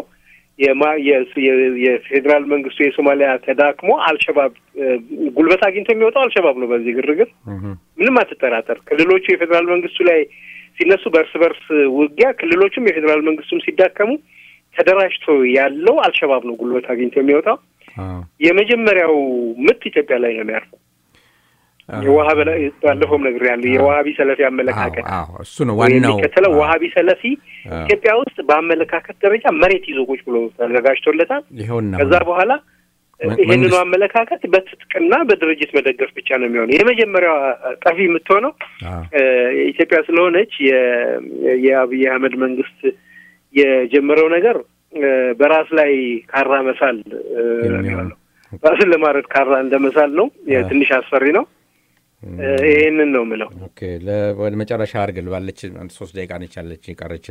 C: የፌዴራል መንግስቱ የሶማሊያ ተዳክሞ አልሸባብ ጉልበት አግኝቶ የሚወጣው አልሸባብ ነው። በዚህ ግርግር ምንም አትጠራጠር። ክልሎቹ የፌዴራል መንግስቱ ላይ ሲነሱ በእርስ በርስ ውጊያ ክልሎቹም የፌዴራል መንግስቱም ሲዳከሙ ተደራጅቶ ያለው አልሸባብ ነው ጉልበት አግኝቶ የሚወጣው። የመጀመሪያው ምት ኢትዮጵያ ላይ ነው የሚያርፈው። የዋሀብ ባለፈውም ነገር ያለ የዋሀቢ ሰለፊ አመለካከት
B: እሱ ነው ዋናው
C: የሚከተለው። ዋሀቢ ሰለፊ ኢትዮጵያ ውስጥ በአመለካከት ደረጃ መሬት ይዞ ቁጭ ብሎ ተዘጋጅቶለታል።
B: ይኸውና
C: ከዛ በኋላ ይህንኑ አመለካከት በትጥቅና በድርጅት መደገፍ ብቻ ነው የሚሆነው። የመጀመሪያዋ ጠፊ የምትሆነው ኢትዮጵያ ስለሆነች የአብይ አህመድ መንግስት የጀመረው ነገር በራስ ላይ ካራ መሳል የሚሆነው ራስን ለማረድ ካራ እንደ መሳል ነው። ትንሽ አስፈሪ ነው። ይህንን ነው የምለው።
B: ኦኬ ወደ መጨረሻ አድርገን ባለች ሶስት ደቂቃ ነች ያለች ቀረችን።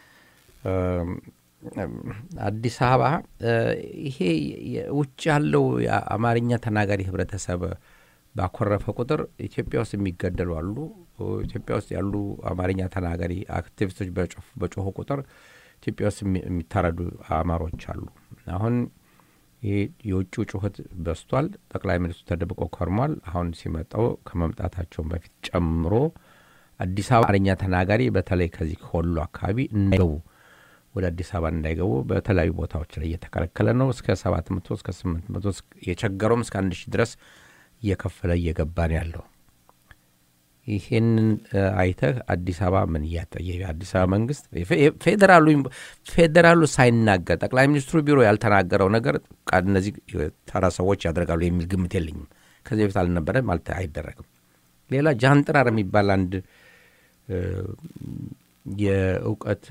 B: አዲስ አበባ ይሄ ውጭ ያለው የአማርኛ ተናጋሪ ህብረተሰብ ባኮረፈ ቁጥር ኢትዮጵያ ውስጥ የሚገደሉ አሉ። ኢትዮጵያ ውስጥ ያሉ አማርኛ ተናጋሪ አክቲቪስቶች በጮሁ ቁጥር ኢትዮጵያ ውስጥ የሚታረዱ አማሮች አሉ። አሁን ይህ የውጭው ጩኸት በስቷል። ጠቅላይ ሚኒስትሩ ተደብቆ ከርሟል። አሁን ሲመጣው ከመምጣታቸውን በፊት ጨምሮ አዲስ አበባ አማርኛ ተናጋሪ በተለይ ከዚህ ከወሎ አካባቢ እንዳይገቡ ወደ አዲስ አበባ እንዳይገቡ በተለያዩ ቦታዎች ላይ እየተከለከለ ነው። እስከ ሰባት መቶ እስከ ስምንት መቶ የቸገረውም እስከ አንድ ሺህ ድረስ እየከፈለ እየገባ ነው ያለው። ይሄንን አይተህ አዲስ አበባ ምን እያጠየ አዲስ አበባ መንግስት ፌዴራሉ ፌዴራሉ ሳይናገር ጠቅላይ ሚኒስትሩ ቢሮ ያልተናገረው ነገር እነዚህ ተራ ሰዎች ያደርጋሉ የሚል ግምት የለኝም። ከዚህ በፊት አልነበረም፣ አይደረግም። ሌላ ጃንጥራር የሚባል አንድ የእውቀት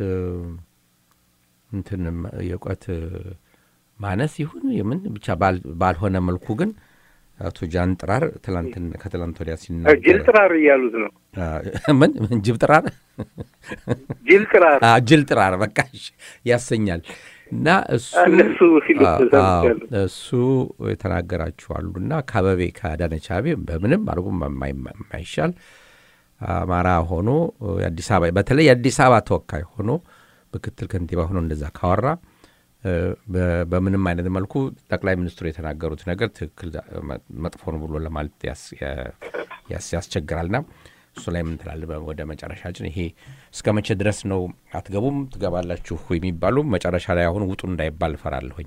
B: እንትን የእውቀት ማነስ ይሁን የምን ብቻ ባልሆነ መልኩ ግን አቶ ጃን ጥራር ትላንትን ከትላንት ወዲያ ሲናገር
C: ጅል ጥራር እያሉት ነው።
B: ምን ጅብ ጥራር
C: ጅል ጥራር
B: አ፣ ጅል ጥራር በቃ እሺ፣ ያሰኛል። እና እሱ
C: እነሱ ሲሉት
B: አ- አዎ፣
C: ሰምቻለሁ።
B: እሱ የተናገራችሁ አሉና ከአበቤ ከአዳነች አቤቤ በምንም አድርጎ የማይ- የማይሻል አማራ ሆኖ የአዲስ አበባ በተለይ የአዲስ አበባ ተወካይ ሆኖ ምክትል ከንቲባ ሆኖ እንደዛ ካወራ እ፣ በ- በምንም አይነት መልኩ ጠቅላይ ሚኒስትሩ የተናገሩት ነገር ትክክል መ- መጥፎ ነው ብሎ ለማለት ያስ- ያ- ያስ- ያስቸግራልና እሱ ላይ ምን ትላለህ? በ- ወደ መጨረሻችን ይሄ እስከ መቼ ድረስ ነው አትገቡም ትገባላችሁ የሚባሉ መጨረሻ ላይ አሁን ውጡ እንዳይባል እፈራለሁኝ።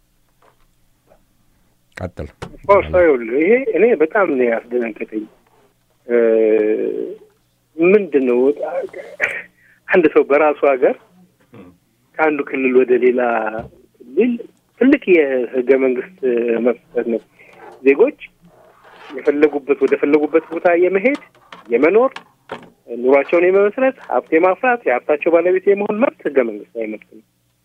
B: ቀጥል።
C: ኦርሶ ይኸውልህ ይሄ እኔ በጣም ነው ያስደነገጠኝ። እ፣ ምንድን ነው አንድ ሰው በራሱ ሀገር ከአንዱ ክልል ወደ ሌላ ክልል ትልቅ የህገ መንግስት መፍጠር ነው። ዜጎች የፈለጉበት ወደ ፈለጉበት ቦታ የመሄድ የመኖር ኑሯቸውን የመመስረት ሀብት የማፍራት የሀብታቸው ባለቤት የመሆን መብት ህገ መንግስታዊ መብት ነው።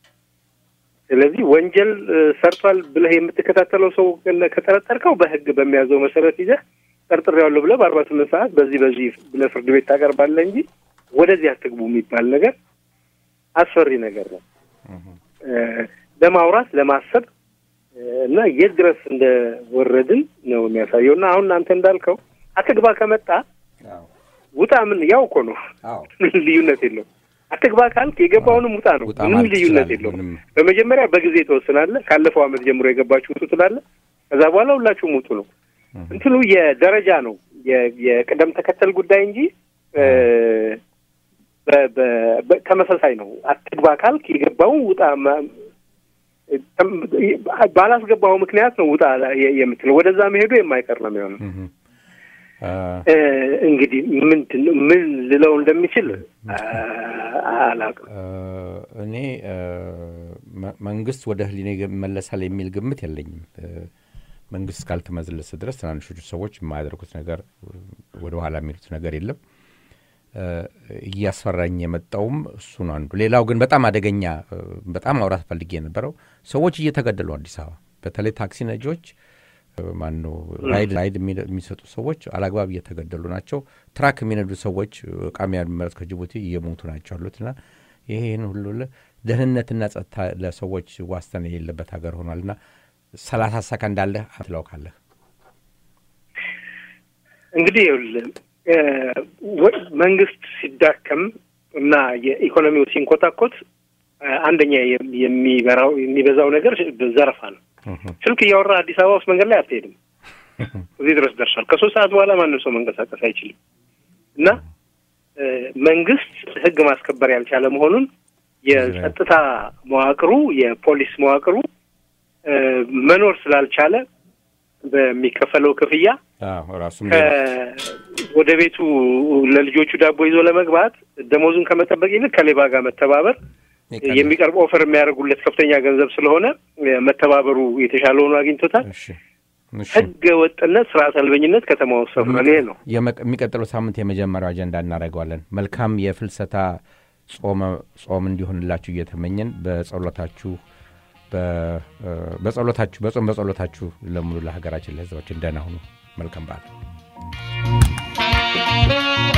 C: ስለዚህ ወንጀል እ፣ ሰርቷል ብለህ የምትከታተለው ሰው ግን ከጠረጠርከው በህግ በሚያዘው መሰረት ይዘህ ጠርጥሬዋለሁ ብለህ በአርባ ስምንት ሰዓት በዚህ በዚህ ብለህ ፍርድ ቤት ታቀርባለህ እንጂ ወደዚህ አትግቡ የሚባል ነገር አስፈሪ ነገር ነው። እ፣ ለማውራት ለማሰብ እ፣ እና የት ድረስ እንደወረድን ነው የሚያሳየው። እና አሁን አንተ እንዳልከው አትግባ ከመጣ ውጣ ምን ያው እኮ ነው፣ ልዩነት የለውም። አትግባ ካልክ የገባውንም ውጣ ነው፣
B: ውጣ
C: ምንም
B: ማለት
C: ልዩነት
B: ትችላለህ።
C: የለውም።
B: ምንም
C: በመጀመሪያ በጊዜ ትወስናለህ። ካለፈው ዓመት ጀምሮ የገባችሁ ውጡ ትላለህ። ከዛ በኋላ ሁላችሁም ውጡ ነው። እንትኑ የደረጃ ነው የ- የቅደም ተከተል ጉዳይ እንጂ እ፣ በ- በ- በ- ተመሳሳይ ነው። አትግባ ካልክ የገባውን ውጣ ማ- ተም- ባላስገባው ምክንያት ነው ውጣ የ- የምትለው። ወደዛ መሄዱ የማይቀር ነው የሚሆነው።
B: እህ፣ አ፣
C: እ፣ እንግዲህ ምንድን ነው ምን ልለው እንደሚችል አ- አላውቅም።
B: አ፣ እኔ አ፣ መ- መንግስት ወደ ህሊና ይመለሳል የሚል ግምት የለኝም። እ፣ መንግስት እስካልተመለሰ ድረስ ትናንሾቹ ሰዎች የማያደርጉት ነገር ወደ ኋላ የሚሉት ነገር የለም። እ፣ እያስፈራኝ የመጣውም እሱ ነው አንዱ። ሌላው ግን በጣም አደገኛ እ፣ በጣም ማውራት ፈልጌ የነበረው ሰዎች እየተገደሉ አዲስ አበባ በተለይ ታክሲ ነጂዎች ማን ነው ራይድ ራይድ የሚለ- የሚሰጡ ሰዎች አላግባብ እየተገደሉ ናቸው። ትራክ የሚነዱ ሰዎች እቃ የሚያመረት ከጅቡቲ እየሞቱ ናቸው ያሉት እና ይህን ሁሉ ለ- ደህንነትና ጸጥታ ለሰዎች ዋስትና የሌለበት ሀገር ሆኗልና ሰላሳ ሰከንድ አለህ ትለውካለህ።
C: እንግዲህ ይኸውልህ እ፣ ወ- መንግስት ሲዳከም እና የኢኮኖሚው ሲንኮታኮት እ፣ አንደኛ የም- የሚበራው የሚበዛው ነገር ዘረፋ ነው። ስልክ እያወራ አዲስ አበባ ውስጥ መንገድ ላይ አትሄድም። እዚህ ድረስ ደርሷል። ከሶስት ሰዓት በኋላ ማንም ሰው መንቀሳቀስ አይችልም እና እ፣ መንግስት ህግ ማስከበር ያልቻለ መሆኑን የጸጥታ መዋቅሩ የፖሊስ መዋቅሩ እ፣ መኖር ስላልቻለ በሚከፈለው ክፍያ
B: አዎ፣ ራሱም
C: ከ- ወደ ቤቱ ለልጆቹ ዳቦ ይዞ ለመግባት ደሞዙን ከመጠበቅ ይልቅ ከሌባ ጋር መተባበር የሚቀርብ ኦፈር የሚያደርጉለት ከፍተኛ ገንዘብ ስለሆነ እ፣ መተባበሩ የተሻለ ሆኖ አግኝቶታል።
B: እሺ፣ እሺ።
C: ህገ ወጥነት፣ ስርዓት አልበኝነት ከተማ ውስጥ ሰፍኗል። ይሄ ነው።
B: የመ- የሚቀጥለው ሳምንት የመጀመሪያው አጀንዳ እናደርገዋለን። መልካም የፍልሰታ ጾመ ጾም እንዲሆንላችሁ እየተመኘን በጸሎታችሁ በ- እ፣ በጸሎታችሁ በጾም በጸሎታችሁ ለሙሉ ለሀገራችን ለህዝባችን ደህና ሁኑ። መልካም በዓል።